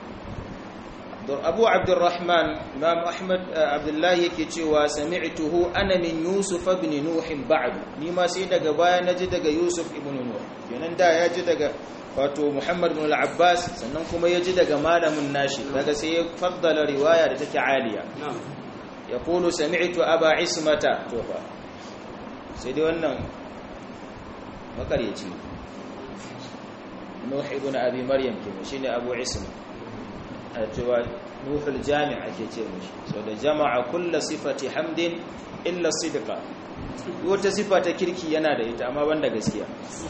Speaker 1: abu abdurrahman imam ahmad abdullahi yake cewa sami'tuhu ana min yusuf ibn nuh ba'd ni ma sai daga baya naji daga yusuf ibn nuh kenan da ya ji daga wato muhammad ibn al-abbas sannan kuma ya ji daga malamin nashi daga sai ya faddala riwaya da take aliya yaqulu sami'tu aba ismata to fa sai dai wannan makaryaci nuh ibn abi maryam kenan shine abu isma a cewa nuhul jami' ake ce mishi so da jama'a kulla sifati hamdin illa sidqa wata sifa ta kirki yana da ita amma banda gaskiya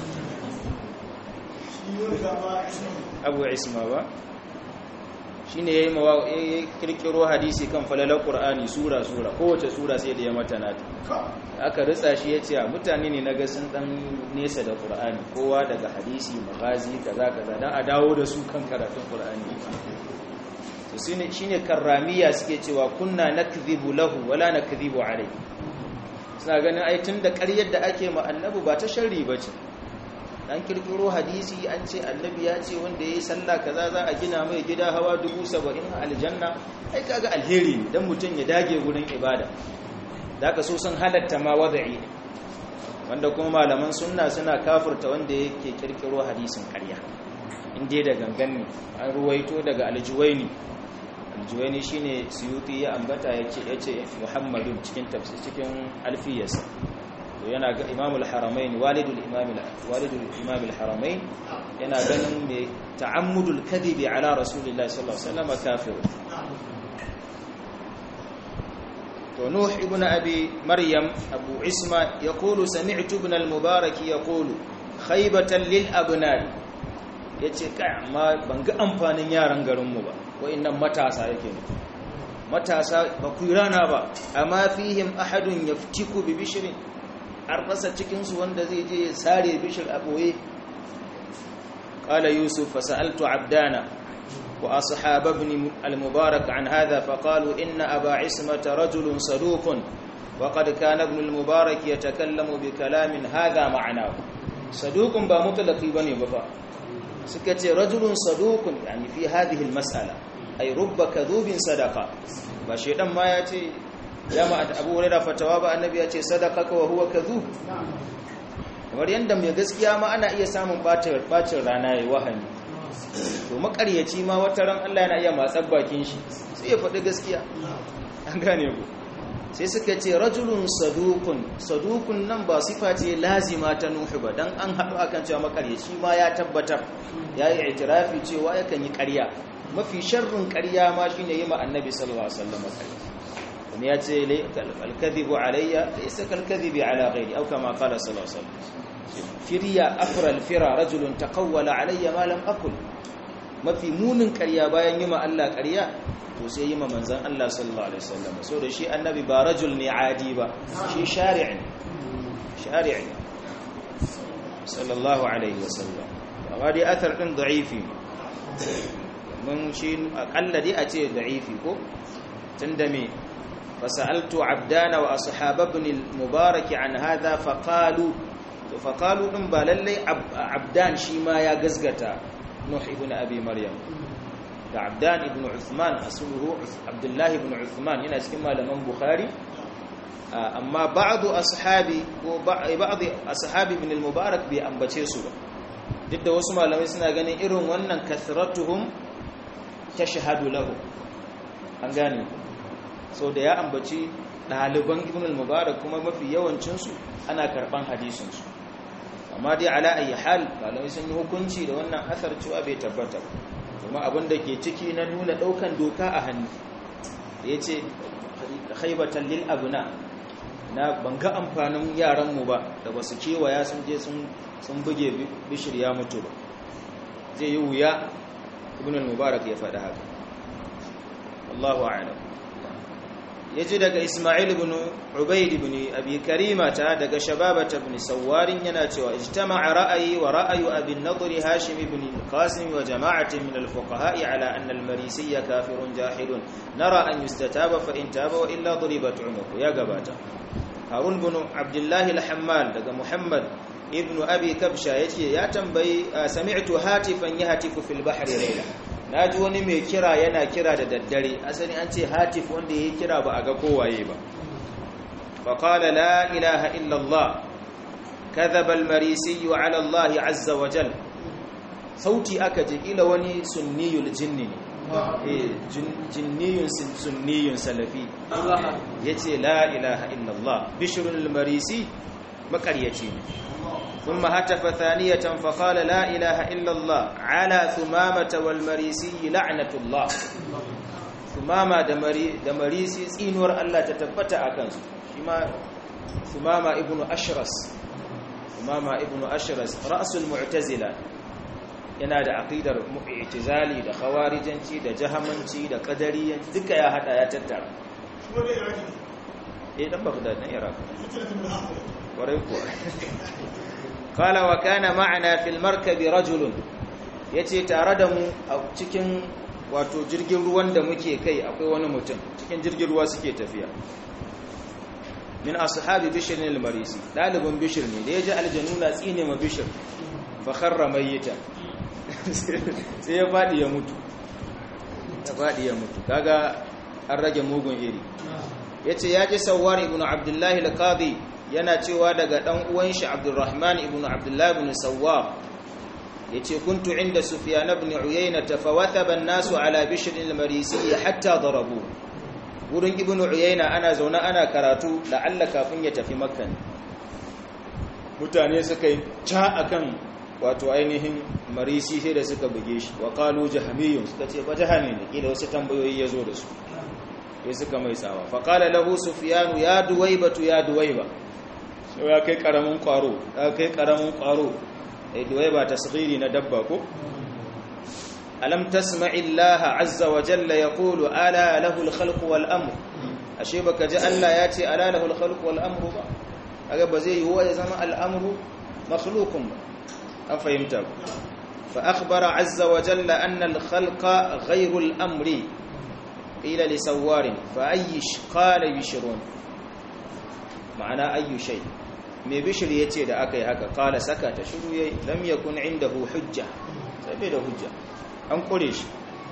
Speaker 1: abu isma ba shine yayi mawa yayi kirkiro hadisi kan falalar qur'ani sura sura kowace sura sai da ya mata nata aka ritsa shi yace mutane ne naga sun dan nesa da qur'ani kowa daga hadisi magazi kaza kaza dan a dawo da su kan karatun qur'ani shi ne karramiya suke cewa kunna na kizibu lahu wala na kizibu alai suna ganin ai tun da karyar da ake ma annabi ba ta shari ba ce dan kirkiro hadisi an ce annabi ya ce wanda ya yi sallah kaza za a gina mai gida hawa dubu saba'in a aljanna ai kaga alheri ne dan mutum ya dage wurin ibada da ka so sun halatta ma wada'i wanda kuma malaman sunna suna kafurta wanda yake kirkiro hadisin karya inda da gangan ne an ruwaito daga aljuwaini aljuwaini shine suyuti ya ambata yace yace muhammadun cikin tafsir cikin alfiyarsa to yana ga imamul haramain walidul imam walidul imam haramain yana ganin me ta'ammudul kadhibi ala rasulillahi sallallahu alaihi wasallam kafir to nuh ibn abi maryam abu isma yaqulu sami'tu ibn al-mubarak yaqulu khaybatan lil abnai yace kai amma ban ga amfanin yaran garinmu ba wa'annan matasa yake ne matasa ba ku rana ba amma fihim ahadun yaftiku bi bishrin an rasa cikin su wanda zai je ya sare bishir a boye qala yusuf fa sa'altu abdana wa ashab ibn al-mubarak an hadha fa qalu inna aba ismata rajulun saduqun wa qad kana ibn al-mubarak yatakallamu bi kalamin hadha ma'nahu saduqun ba mutlaqi bane ba fa suka ce rajulun saduqun yani fi hadhihi al-mas'ala ay rubba kadhubin sadaqa ba shedan ma ya ce jama'a Abu Hurairah fatawa ba annabi ya ce sadaqaka wa huwa kadhub kamar yanda mai gaskiya ma ana iya samun bacin bacin rana yayi wahani to makaryaci ma wata ran Allah yana iya matsar bakin shi sai ya faɗi gaskiya an gane ku sai suka ce rajulun sadukun sadukun nan ba sifa ce lazima ta nuhu ba dan an haɗu akan cewa makaryaci ma ya tabbatar ya yi itirafi cewa yakan yi ƙarya mafi sharrin ƙarya ma shine yi ma annabi sallallahu alaihi wasallam ƙarya kuma ya ce alkadhibu alayya laysa kalkadhibi ala ghairi aw kama qala sallallahu alaihi wasallam firya afra alfira rajulun taqawwala alayya ma lam aqul mafi munin ƙarya bayan yi ma Allah ƙarya to sai yi ma manzan Allah sallallahu alaihi wasallam so da shi annabi ba rajul ne adi ba shi shari'i shari'i sallallahu alaihi wasallam amma dai athar din da'ifi mun shi akalla dai a ce da'ifi ko tunda me fasaltu abdana wa ashab ibn al-mubarak an hadha faqalu to faqalu din ba lallai abdan shi ma ya gazgata nuh ibn abi maryam da abdan ibn uthman asluhu abdullah ibn uthman yana cikin malaman bukhari amma ba'du ashabi ko ba'd ashabi ibn al-mubarak bai ambace su ba duk da wasu malamai suna ganin irin wannan kathratuhum tashhadu lahu an gane so da ya ambaci ɗaliban ibn al-mubarak kuma mafi yawancinsu ana karɓan hadisinsu amma dai ala ayi hal malamai sun yi hukunci da wannan asar cewa bai tabbata kuma abin da ke ciki na nuna ɗaukan doka a hannu da ya ce haibatan lil abuna na banga amfanin yaranmu ba da ba su kewaya sun je sun buge bishir ya mutu ba zai yi wuya ibn al-mubarak ya faɗi haka Allahu a'lam yaji daga Ismail ibn Ubayd ibn Abi Karimata daga Shababata ibn Sawwarin yana cewa ijtama'a ra'ayi wa ra'ayu Abi Nadr Hashim ibn Qasim wa jama'atin min al-fuqaha'i ala anna al-Marisiyya kafirun jahilun nara an yustataba fa in taba wa illa duribat 'unuq ya gabata Harun ibn Abdullah al-Hammal daga Muhammad ibn Abi Kabsha yace ya tambayi sami'tu hatifan yahtifu fil bahri layla na ji wani mai kira yana kira da daddare asali an ce hatif wanda ya kira ba a ga kowaye ba faƙala la ilaha illallah kadhabal marisi wa ala Allah azza wa jal sauti aka ji ila wani sunniyul jinni ne eh jinniyun sunniyun salafi yace la ilaha illallah bishrul marisi makaryaci ne ثم هتف ثانية فقال لا إله إلا الله على ثمامة والمريسي لعنة الله ثمامة دمريسي سينور الله تتبت أكنس ثمامة ابن أشرس ثمامة ابن أشرس رأس المعتزلة yana da aqidar mu'tizali da khawarijanci da jahamanci da qadariyanci duka ya hada ya tattara eh dan Baghdad na Iraq warai kuwa قال وكان معنا في المركب رجل yace tare da mu a cikin wato jirgin ruwan da muke kai akwai wani mutum cikin jirgin ruwa suke tafiya min ashabi bishr al-marisi dalibin bishr ne da yaji aljanu na tsine ma bishr fa kharra mayyita sai ya fadi ya mutu ya fadi ya mutu kaga an rage mugun iri yace yaji sawwar ibn abdullahi al-qadi yana cewa daga ɗan uwan shi Abdurrahman ibn Abdullah ibn Sawwab yace kuntu inda Sufyan ibn Uyayna tafawathaba an-nasu ala Bishr al-Marisi hatta darabu wurin ibn Uyayna ana zauna ana karatu la'alla kafin ya tafi Makka mutane suka yi ca akan wato ainihin Marisi sai da suka buge shi wa qalu jahmiyun suka ce ba jahmi ne kila wasu tambayoyi yazo da su sai suka mai tsawa fa qala lahu Sufyan ya duwaybatu ya duwayba sai ya kai karamin kwaro ya kai karamin kwaro eh duwai ba tasghiri na dabba ko alam tasma'i Allah azza wa jalla yaqulu ala lahu al-khalq wal amr ashe baka ji Allah ya ce ala lahu al-khalq wal amr ba kaga ba zai yiwu ya zama al-amru makhluqun ba an fahimta fa akhbara azza wa jalla anna al-khalqa ghayru al-amri ila li sawarin fa ayyish qala yushrun ma'ana ayyu shay mai bishir ya ce da aka yi haka kala saka ta shiru ya lam yakun indahu hujja sai bai da hujja an kure shi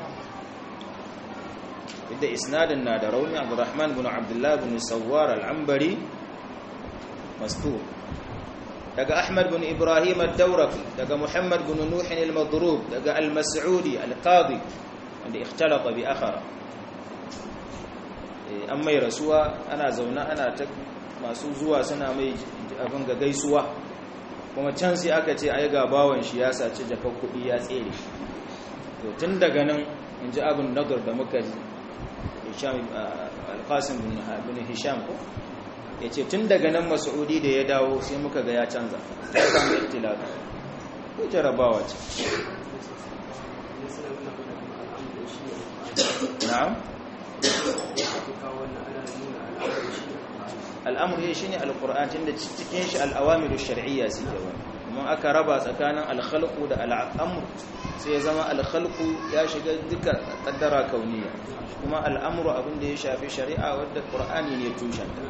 Speaker 1: inda isnadin na da rauni abdurrahman bin abdullah bin sawwar al-ambari mastur daga ahmad bin ibrahim ad-dawraqi daga muhammad bin nuh al-madrub daga al-mas'udi al-qadi wanda ikhtalata bi akhara an mai rasuwa ana zaune ana ta masu zuwa suna mai abin ga gaisuwa kuma can sai aka ce ai ga bawan shi ya saci jakar kuɗi ya tsere to tun daga nan in ji abin nagar da muka ji alƙasim bin hisham ko ya ce tun daga nan mas'udi da ya dawo sai muka ga ya canza ta samu ittilaka ko jarabawa ce na'am al'amur shi ne alƙur'an tun da cikin shi al'awamiru shari'iyya suke wani kuma aka raba tsakanin alkhalku da al'amur sai ya zama alkhalku ya shiga duka ƙaddara kauniya kuma al'amuru abin da ya shafi shari'a wadda ƙur'ani ne tushenta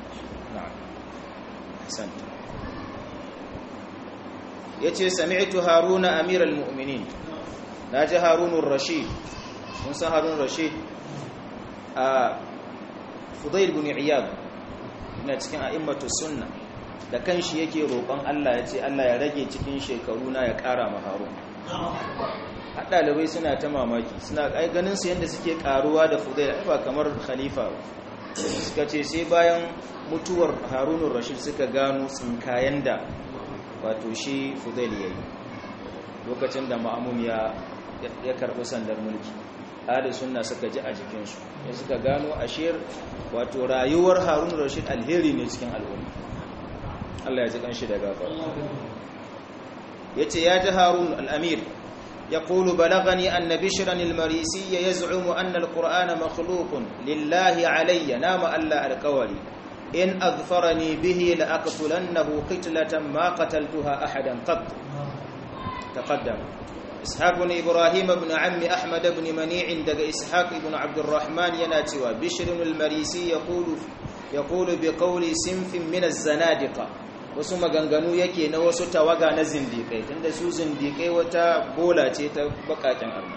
Speaker 1: ya ce sami'tu haruna amiral mu'minin na ji harunun rashid mun san harunun rashid a fudail bin iyad ina cikin a'immatu sunna da kanshi yake roƙon Allah ya ce Allah ya rage cikin shekaru na ya ƙara ma harun har ɗalibai suna ta mamaki suna ai ganin su yadda suke ƙaruwa da fudail ai ba kamar khalifa ba suka ce sai bayan mutuwar harunun rashid suka gano tsinkayen da wato shi fudail ya yi lokacin da ma'amun ya karɓi sandar mulki ahli sunna suka ji a jikinsu ya suka gano ashir wato rayuwar harun rashid alheri ne cikin al'umma Allah ya ji kanshi da gafara yace ya ji harun al'amir يقول بلغني أن بشرا المريسي يزعم أن القرآن مخلوق لله علي نام ألا القولي إن أظفرني به لأقتلنه قتلة ما قتلتها أحدا قط تقدم إسحاق بن إبراهيم بن عم أحمد بن منيع دق إسحاق بن عبد الرحمن يناتوا بشر المريسي يقول يقول بقول سنف من الزنادقة wasu maganganu yake na wasu tawaga na zindikai tunda su zindikai wata bola ce ta bakakin arna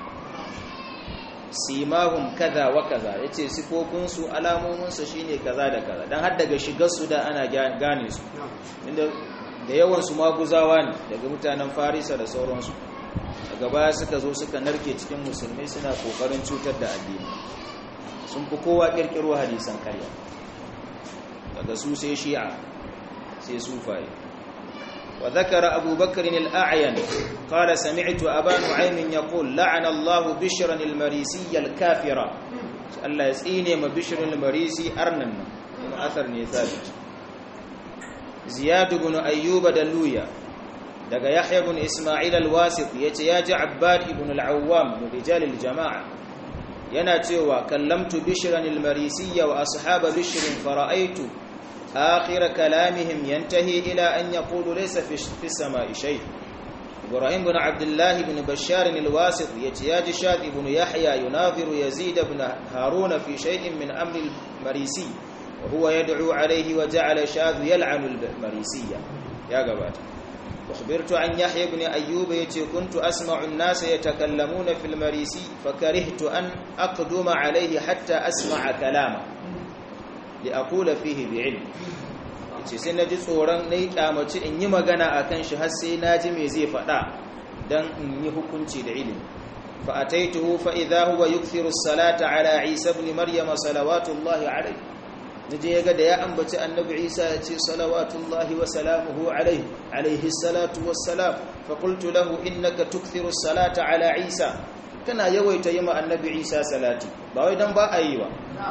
Speaker 1: simahum kaza wa kaza yace sifofin su alamomin su shine kaza da kaza dan har daga shigar su da ana gane su inda da yawan su maguzawa ne daga mutanen Farisa da sauransu daga baya suka zo suka narke cikin musulmai suna kokarin cutar da addini sun fi kowa kirkiro hadisan karya daga su sai shi'a sai sufaye wa zakara abu bakr al-a'yan qala sami'tu aba nu'aym yaqul la'ana Allah bishran al-marisi al-kafira Allah ya tsine ma bishran al-marisi arnan kuma asar ne sabit ziyad ibn ayyub daluya daga yahya ibn isma'il al-wasit yace ya ji abbad ibn al-awwam min rijal al-jama'a yana cewa kallamtu bishran al-marisi wa ashab bishrin fara'aytu آخر كلامهم ينتهي إلى أن يقول ليس في السماء شيء إبراهيم بن عبد الله بن بشار الواسط يتياج شاد بن يحيى يناظر يزيد بن هارون في شيء من أمر المريسي وهو يدعو عليه وجعل شاذ يلعن المريسية يا قبات أخبرت عن يحيى بن أيوب يتي كنت أسمع الناس يتكلمون في المريسي فكرهت أن أقدم عليه حتى أسمع كلامه li'akula fihi bi'ilm yace sai naji tsoron nayi kyamaci in yi magana akan shi har sai naji me zai faɗa dan in yi hukunci da ilimi fa ataituhu fa idha huwa yukthiru as-salata ala Isa ibn Maryam salawatullahi alayhi naje yaga da ya ambaci annabi Isa ya ce salawatullahi wa salamuhu alayhi alayhi salatu wassalam fa qultu lahu innaka tukthiru as-salata ala Isa kana yawaita yi ma annabi Isa salati ba wai dan ba a yi ba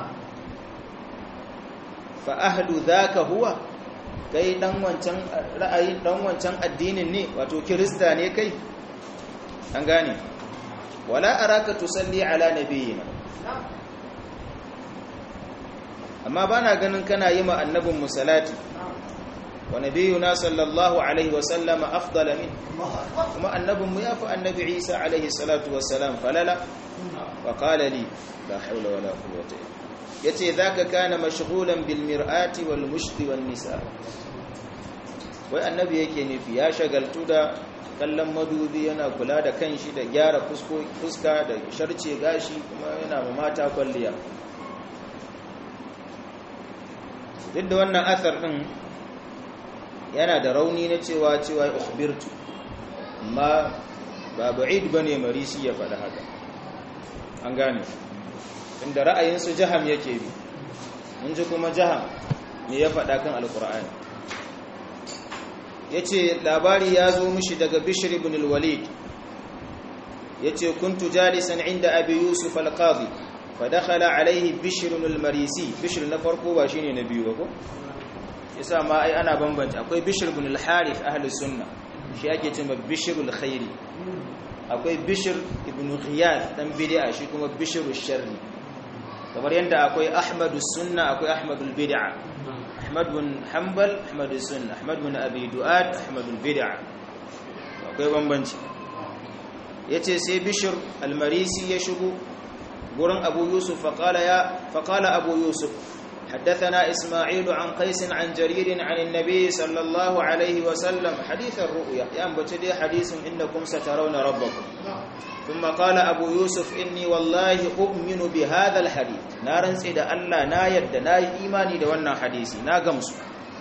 Speaker 1: fa ahlu dhaka huwa kai dan wancan ra'ayin dan wancan addinin ne wato kirista ne kai an gane wala araka tusalli ala nabiyina amma bana ganin kana yi ma annabin musallati wa nabiyuna sallallahu alaihi wa sallama afdala min kuma annabin mu yafi annabi Isa alaihi salatu wassalam falala wa qala li la hawla wala quwwata illa yace zaka kana mashghulan bil mir'ati wal mushti wan nisa wai annabi yake nufi ya shagaltu da kallon madubi yana kula da kanshi da gyara fuska da sharce gashi kuma yana ma mata kwalliya duk da wannan athar din yana da rauni na cewa cewa ukhbirtu amma ba ba'id bane marisi ya faɗa haka an gane inda ra'ayinsu jaham yake bi mun ji kuma jaham me ya faɗa kan alkur'ani ya ce labari ya zo mishi daga bishir ibn al-walid ya ce kuntu jalisan inda abi yusuf al-qadi fa dakhala alaihi bishir al-marisi bishir na farko ba shine na biyu ba ko yasa ma ai ana bambanta akwai bishir ibn al-harith ahli sunna shi ake cewa bishir al-khairi akwai bishir ibn ghiyath dan bid'a shi kuma bishir al-sharri kamar yadda akwai ahmadu sunna akwai ahmadu bid'a ahmad bin hanbal ahmadu sunna ahmad bin abi du'ad ahmadu bid'a akwai bambanci yace sai bishir al-marisi ya shigo gurin abu yusuf faqala ya faqala abu yusuf حدثنا إسماعيل عن قيس عن جرير عن النبي صلى الله عليه وسلم حديث الرؤيا ينبتدي حديث إنكم سترون ربكم ثم قال أبو يوسف إني والله أؤمن بهذا الحديث نارن سيدا الله نا يد نا إيماني دوانا حديثي نا قمس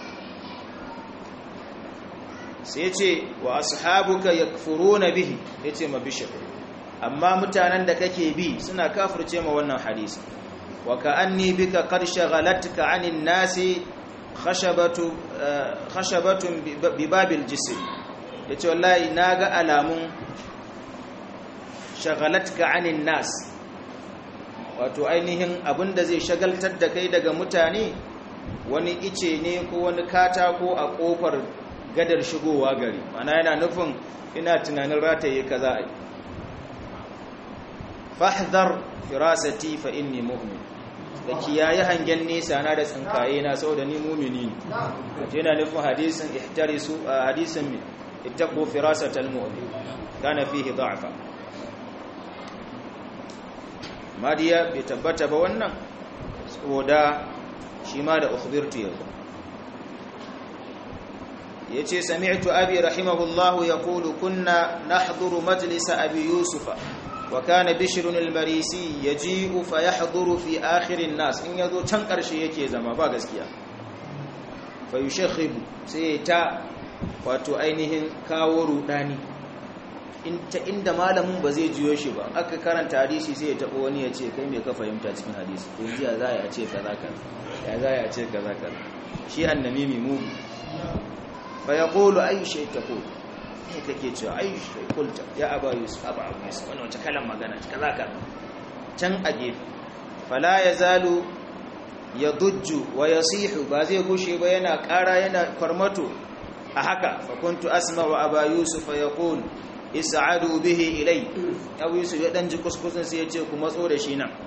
Speaker 1: سيتي وأصحابك يكفرون به يتي ما بشر أما متانا دكك بي سنا كافر تيما وانا حديثي وكأني بك قد شغلتك عن الناس خشبة خشبة بباب الجسر yace wallahi naga alamun shagalatka anin nas wato ainihin abinda zai shagaltar da kai daga mutane wani ice ne ko wani katako a kofar gadar shigowa gari mana yana nufin ina tunanin rataye kaza ai fahdhar firasati fa inni mu'min da kiyaye hangen nesa na da tsinkaye na saboda ni mu'mini ne yana nufin hadisin ihtarisu hadisin ittaqu firasatal mu'min kana fihi da'fa madiya bai tabbata ba wannan saboda shi ma da ukhbirtu yanzu yace sami'tu abi rahimahullahu yaqulu kunna nahduru majlis abi yusufa وكان بشر المريسي يجيء فيحضر في آخر الناس إن يذو can ƙarshe yake zama ba gaskiya fayushakhibu sai ta wato ainihin kawo rudani inta inda malamin ba zai jiyo shi ba aka karanta hadisi sai ya tabo wani ya ce kai me ka fahimta cikin hadisi to jiya za ya ce kaza kaza ya za ya ce kaza kaza shi annamimi mu fa yaqulu ayu shay taqulu ne kake cewa ai kulta ya aba yusuf aba abu yusuf wannan wata kalan magana kaza ka can a gefe fala yazalu yadujju wa yasihu ba zai gushe ba yana ƙara yana farmato a haka fa kuntu asma'u aba yusuf yaqul is'adu bihi ilay abu yusuf ya dan ji kuskusin sai ya ce ku matso da shi nan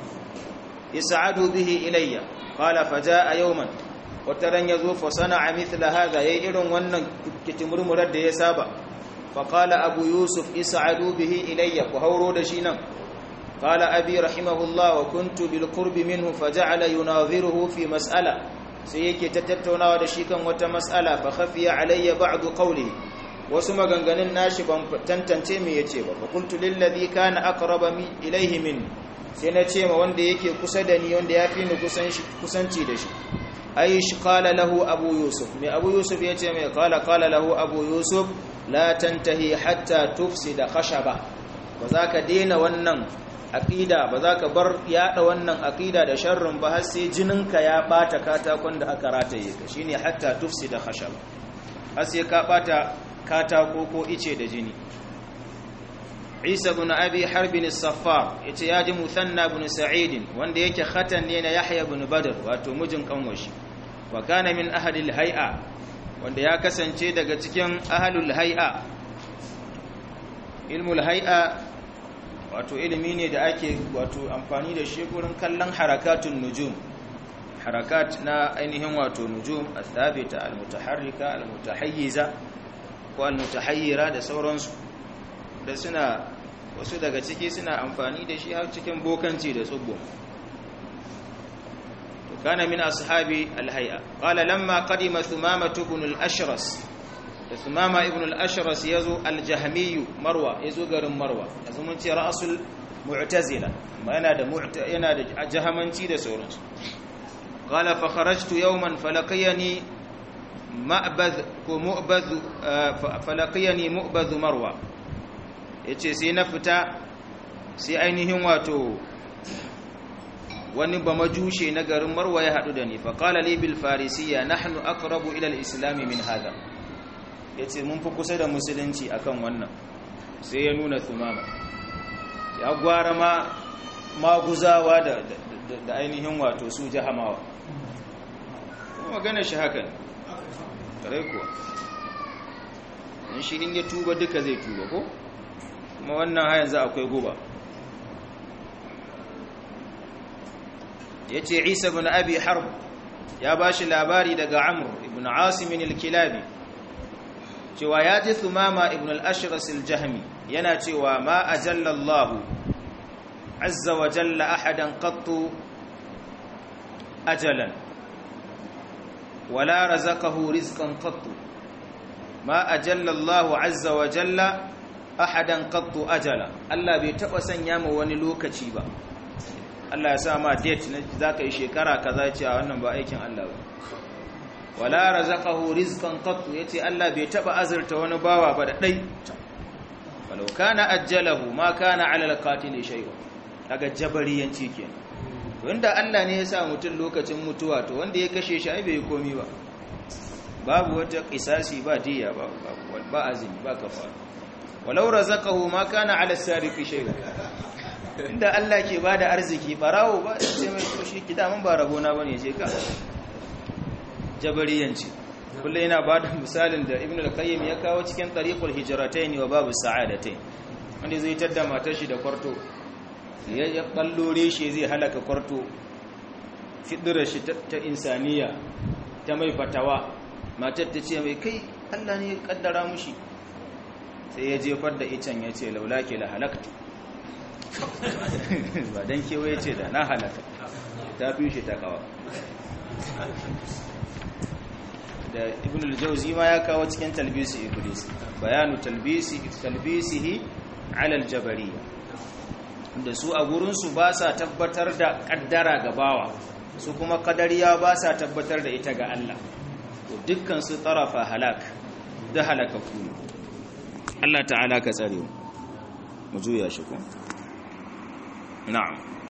Speaker 1: is'adu bihi ilayya qala fajaa yawman wata ran ya zo fasana a mithla haza ya yi irin wannan kitimurmurar da ya saba faƙala abu yusuf isa'adu bihi ilayya ku hauro da shi nan ƙala abi rahimahullah wa kuntu bil qurbi minhu faja'ala yunadhiruhu fi mas'ala sai yake ta tattaunawa da shi kan wata mas'ala fa khafiya alayya ba'du qawlihi wasu maganganun nashi ban tantance me yace ba fa qultu lil ladhi kana aqraba mi ilayhi min sai na ce ma wanda yake kusa da ni wanda yafi ni kusanci da shi aish qala lahu abu yusuf mai abu yusuf ya ce mai qala qala lahu abu yusuf la tantahi hatta tufsida khashaba ba za ka daina wannan aqida ba za ka bar yada wannan aqida da sharrin ba har sai jininka ya bata katakon da aka rataye ka shine hatta tufsida khashaba har sai ka bata katako ko ice da jini Isa ibn Abi Harb as-Saffar yace yaji Musanna ibn Sa'id wanda yake khatan ne na Yahya ibn Badr wato mijin kanwashi wa kana min ahli al-hay'a wanda ya kasance daga cikin ahlul hay'a ilmul hay'a wato ilimi ne da ake wato amfani da shi gurin kallon harakatun nujum harakat na ainihin wato nujum al-thabita al-mutaharrika al-mutahayyiza ko al-mutahayyira da sauransu da suna wasu daga ciki suna amfani da shi har cikin bokanci da tsubbo to kana min ashabi alhay'a qala lamma qadima thumama ibn al-ashras da thumama ibn al-ashras yazo al-jahmi marwa yazo garin marwa yanzu mun ce ra'sul mu'tazila amma yana da yana da jahamanci da sauransu qala fa kharajtu yawman falaqiyani ma'badh ko mu'badh falaqiyani mu'badh marwa ya ce sai na fita sai ainihin wato wani ba majushe na garin marwa ya haɗu da ni faƙala li bil farisiya nahnu aqrabu ila al-islam min hada yace mun fi kusa da musulunci akan wannan sai ya nuna thumama ya gwara ma maguzawa da da ainihin wato su jahamawa kuma magana shi haka ne kare kuwa in shi in ya tuba duka zai tuba ko kuma wannan hayan za akwai guba ya ce isa bin abi harb ya ba shi labari daga amur ibn asimin al-kilabi cewa ya ji thumama ibn al-ashras al-jahmi yana cewa ma ajalla Allah azza wa jalla ahadan qattu ajalan wala razaqahu rizqan qattu ma ajalla Allah azza wa jalla ahadan qattu ajala Allah bai taba sanya ma wani lokaci ba Allah ya sa ma date na zaka yi shekara kaza ce a wannan ba aikin Allah ba wala razaqahu rizqan qattu yace Allah bai taba azurta wani bawa ba da dai walau kana ajjalahu ma kana ala alqatil shay'un daga jabariyanci kenan to inda Allah ne ya sa mutum lokacin mutuwa to wanda ya kashe shi ai bai komi ba babu wata qisasi ba diya ba ba azumi ba kafara walau razaqahu ma kana ala sariqi shay'un inda Allah ke bada arziki barawo ba sai mai to shi kidaman ba rabona bane je ka jabariyanci kullu yana bada misalin da ibnu al-qayyim ya kawo cikin tariqul hijratain wa babu sa'adatain wanda zai tadda matar shi da kwarto ya ballore shi zai halaka kwarto fidira shi ta insaniya ta mai fatawa matar ta ce mai kai Allah ne ya kaddara mushi sai ya jefar da icen ya ce laula ke la halaktu ba don kewaye ce da na halaka ta fi shi ta kawa da ibn al-jawzi ma ya kawo cikin talbisi iblis bayanu talbisi talbisihi ala al-jabariyya da su a gurinsu ba sa tabbatar da kaddara ga bawa su kuma kadariya ba sa tabbatar da ita ga Allah to dukkan su tarafa halak da halaka kuma Allah ta'ala ka tsare mu juya shi ko na'am